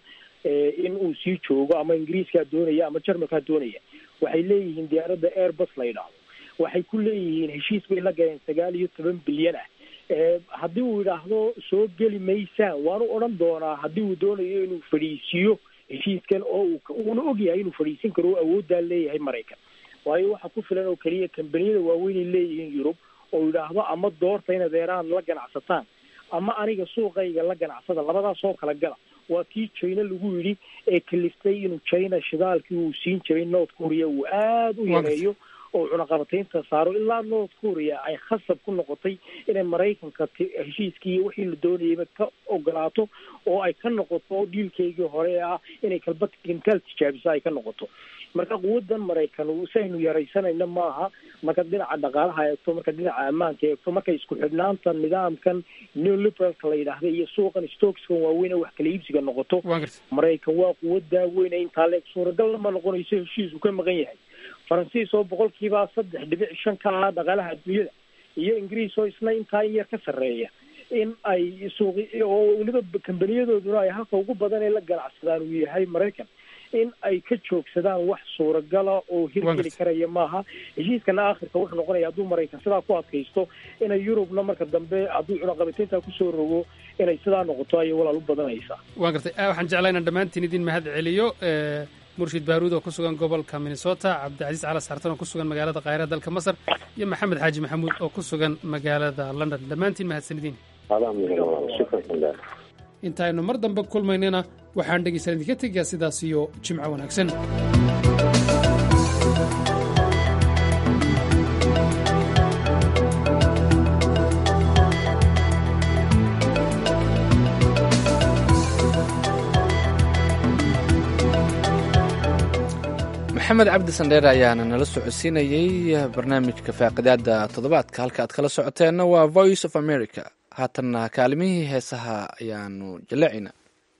in uu sii joogo ama ingiriiskaa doonaya ama jarmalkaa doonaya waxay leeyihiin diyaaradda airbus la yidhaahdo waxay ku leeyihiin heshiis bay la galeen sagaal iyo toban bilyan ah haddii uu yidhaahdo soo geli maysaan waanu odhan doonaa haddii uu doonayo inuu fadhiisiiyo heshiiskan oo uuna ogyahay inuu fadhiisin karo oo awooddaa leeyahay maraykan waayo waxaa ku filan oo keliya kambaniyada waaweynay leeyihiin yurub oo yidhaahdo ama doorta in adeeraan la ganacsataan ama aniga suuqayga la ganacsada labadaas oo kala gala waa tii china lagu yidhi ee kaliftay inuu china shidaalkii uu siin jiray north korea uu aada u yareeyo oo cunaqabataynta saaro ilaa north korea ay khasab ku noqotay inay maraykanka heshiiskii iyo wixii la doonayayba ka ogolaato oo ay ka noqoto dhiilkeygii hore ee ah inay kalba kintaal tijaabisa ay ka noqoto marka quwadan maraykan saynu yaraysanayna maaha marka dhinaca dhaqaalaha eegto marka dhinaca ammaanka eegto marka isku xidhnaanta nidaamkan neoliberalka la yidhaahda iyo suuqan stokeskan waaweyn ee wax kala iibsiga noqoto maraykan waa quwadaa weyn ee intaa leeg suuragalna ma noqonayso heshiis uu ka maqan yahay faransiis oo boqolkiiba saddex dhibic shan ka ah dhaqaalaha adduunyada iyo ingiriis oo isna intaa in yar ka sarreeya in ay suuqi oo weliba kambaniyadooduna ay halka ugu badan ee la ganacsadaan uu yahay maraykan in ay ka joogsadaan wax suuragala oo hirgeli karaya maaha heshiiskana aakhirka wuxuu noqonaya hadduu maraykan sidaa ku adkaysto inay yurubna marka dambe hadduu cunaqabataynta kusoo rogo inay sidaa noqoto ayay walaal u badanaysaa waan gartay waxaan jeclaa inaan dhammaantiin idin mahad celiyo murshid baaruud oo ku sugan gobolka minnesota cabdicasiis cala saartan oo ku sugan magaalada kaahira dalka masar iyo maxamed xaaji maxamuud oo ku sugan magaalada london dhammaantiin mahadsanidin intaaynu mar dambe kulmaynana waxaan dhegaysan idinka tegayaa sidaas iyo jimco wanaagsan maxamed cabdi sandheer ayaana nala socodsiinayey barnaamijka faaqidaada toddobaadka halka aad kala socoteenna waa voice of america haatanna kaalimihii heesaha ayaanu jallacina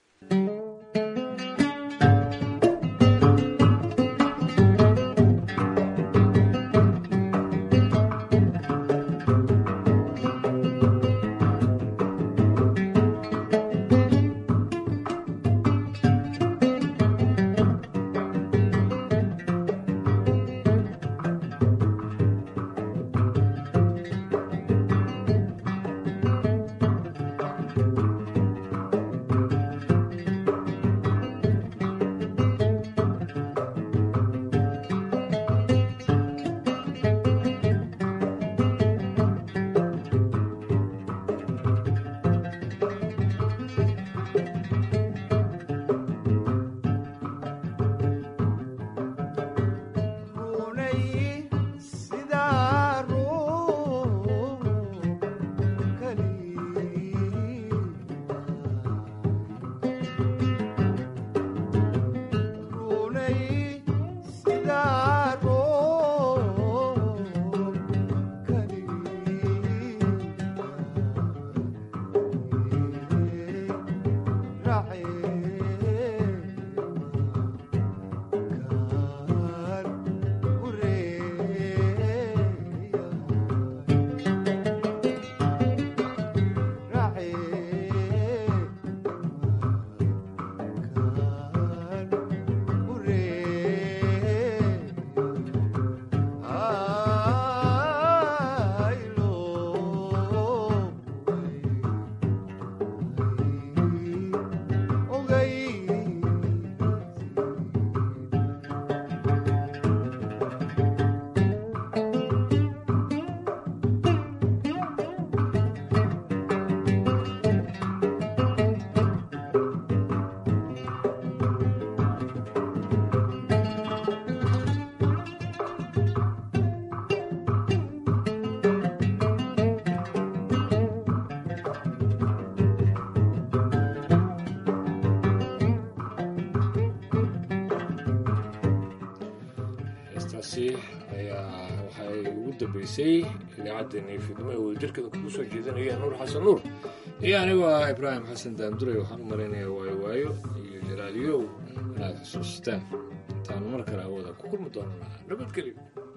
heestaasi ayaa waxay ugu dambeysay idaacaddeenii fidnimo ee wadajirkeeda kugu soo jeedinaya nuur xasan nuur iyo anigu ah ibraahim xasan daanduray waxaan u malaynayaa waayo waayo iyo jalaaliyow inaad xusuusteen intaanu mar kale hawada ku kulmi doonaa nabadgelyo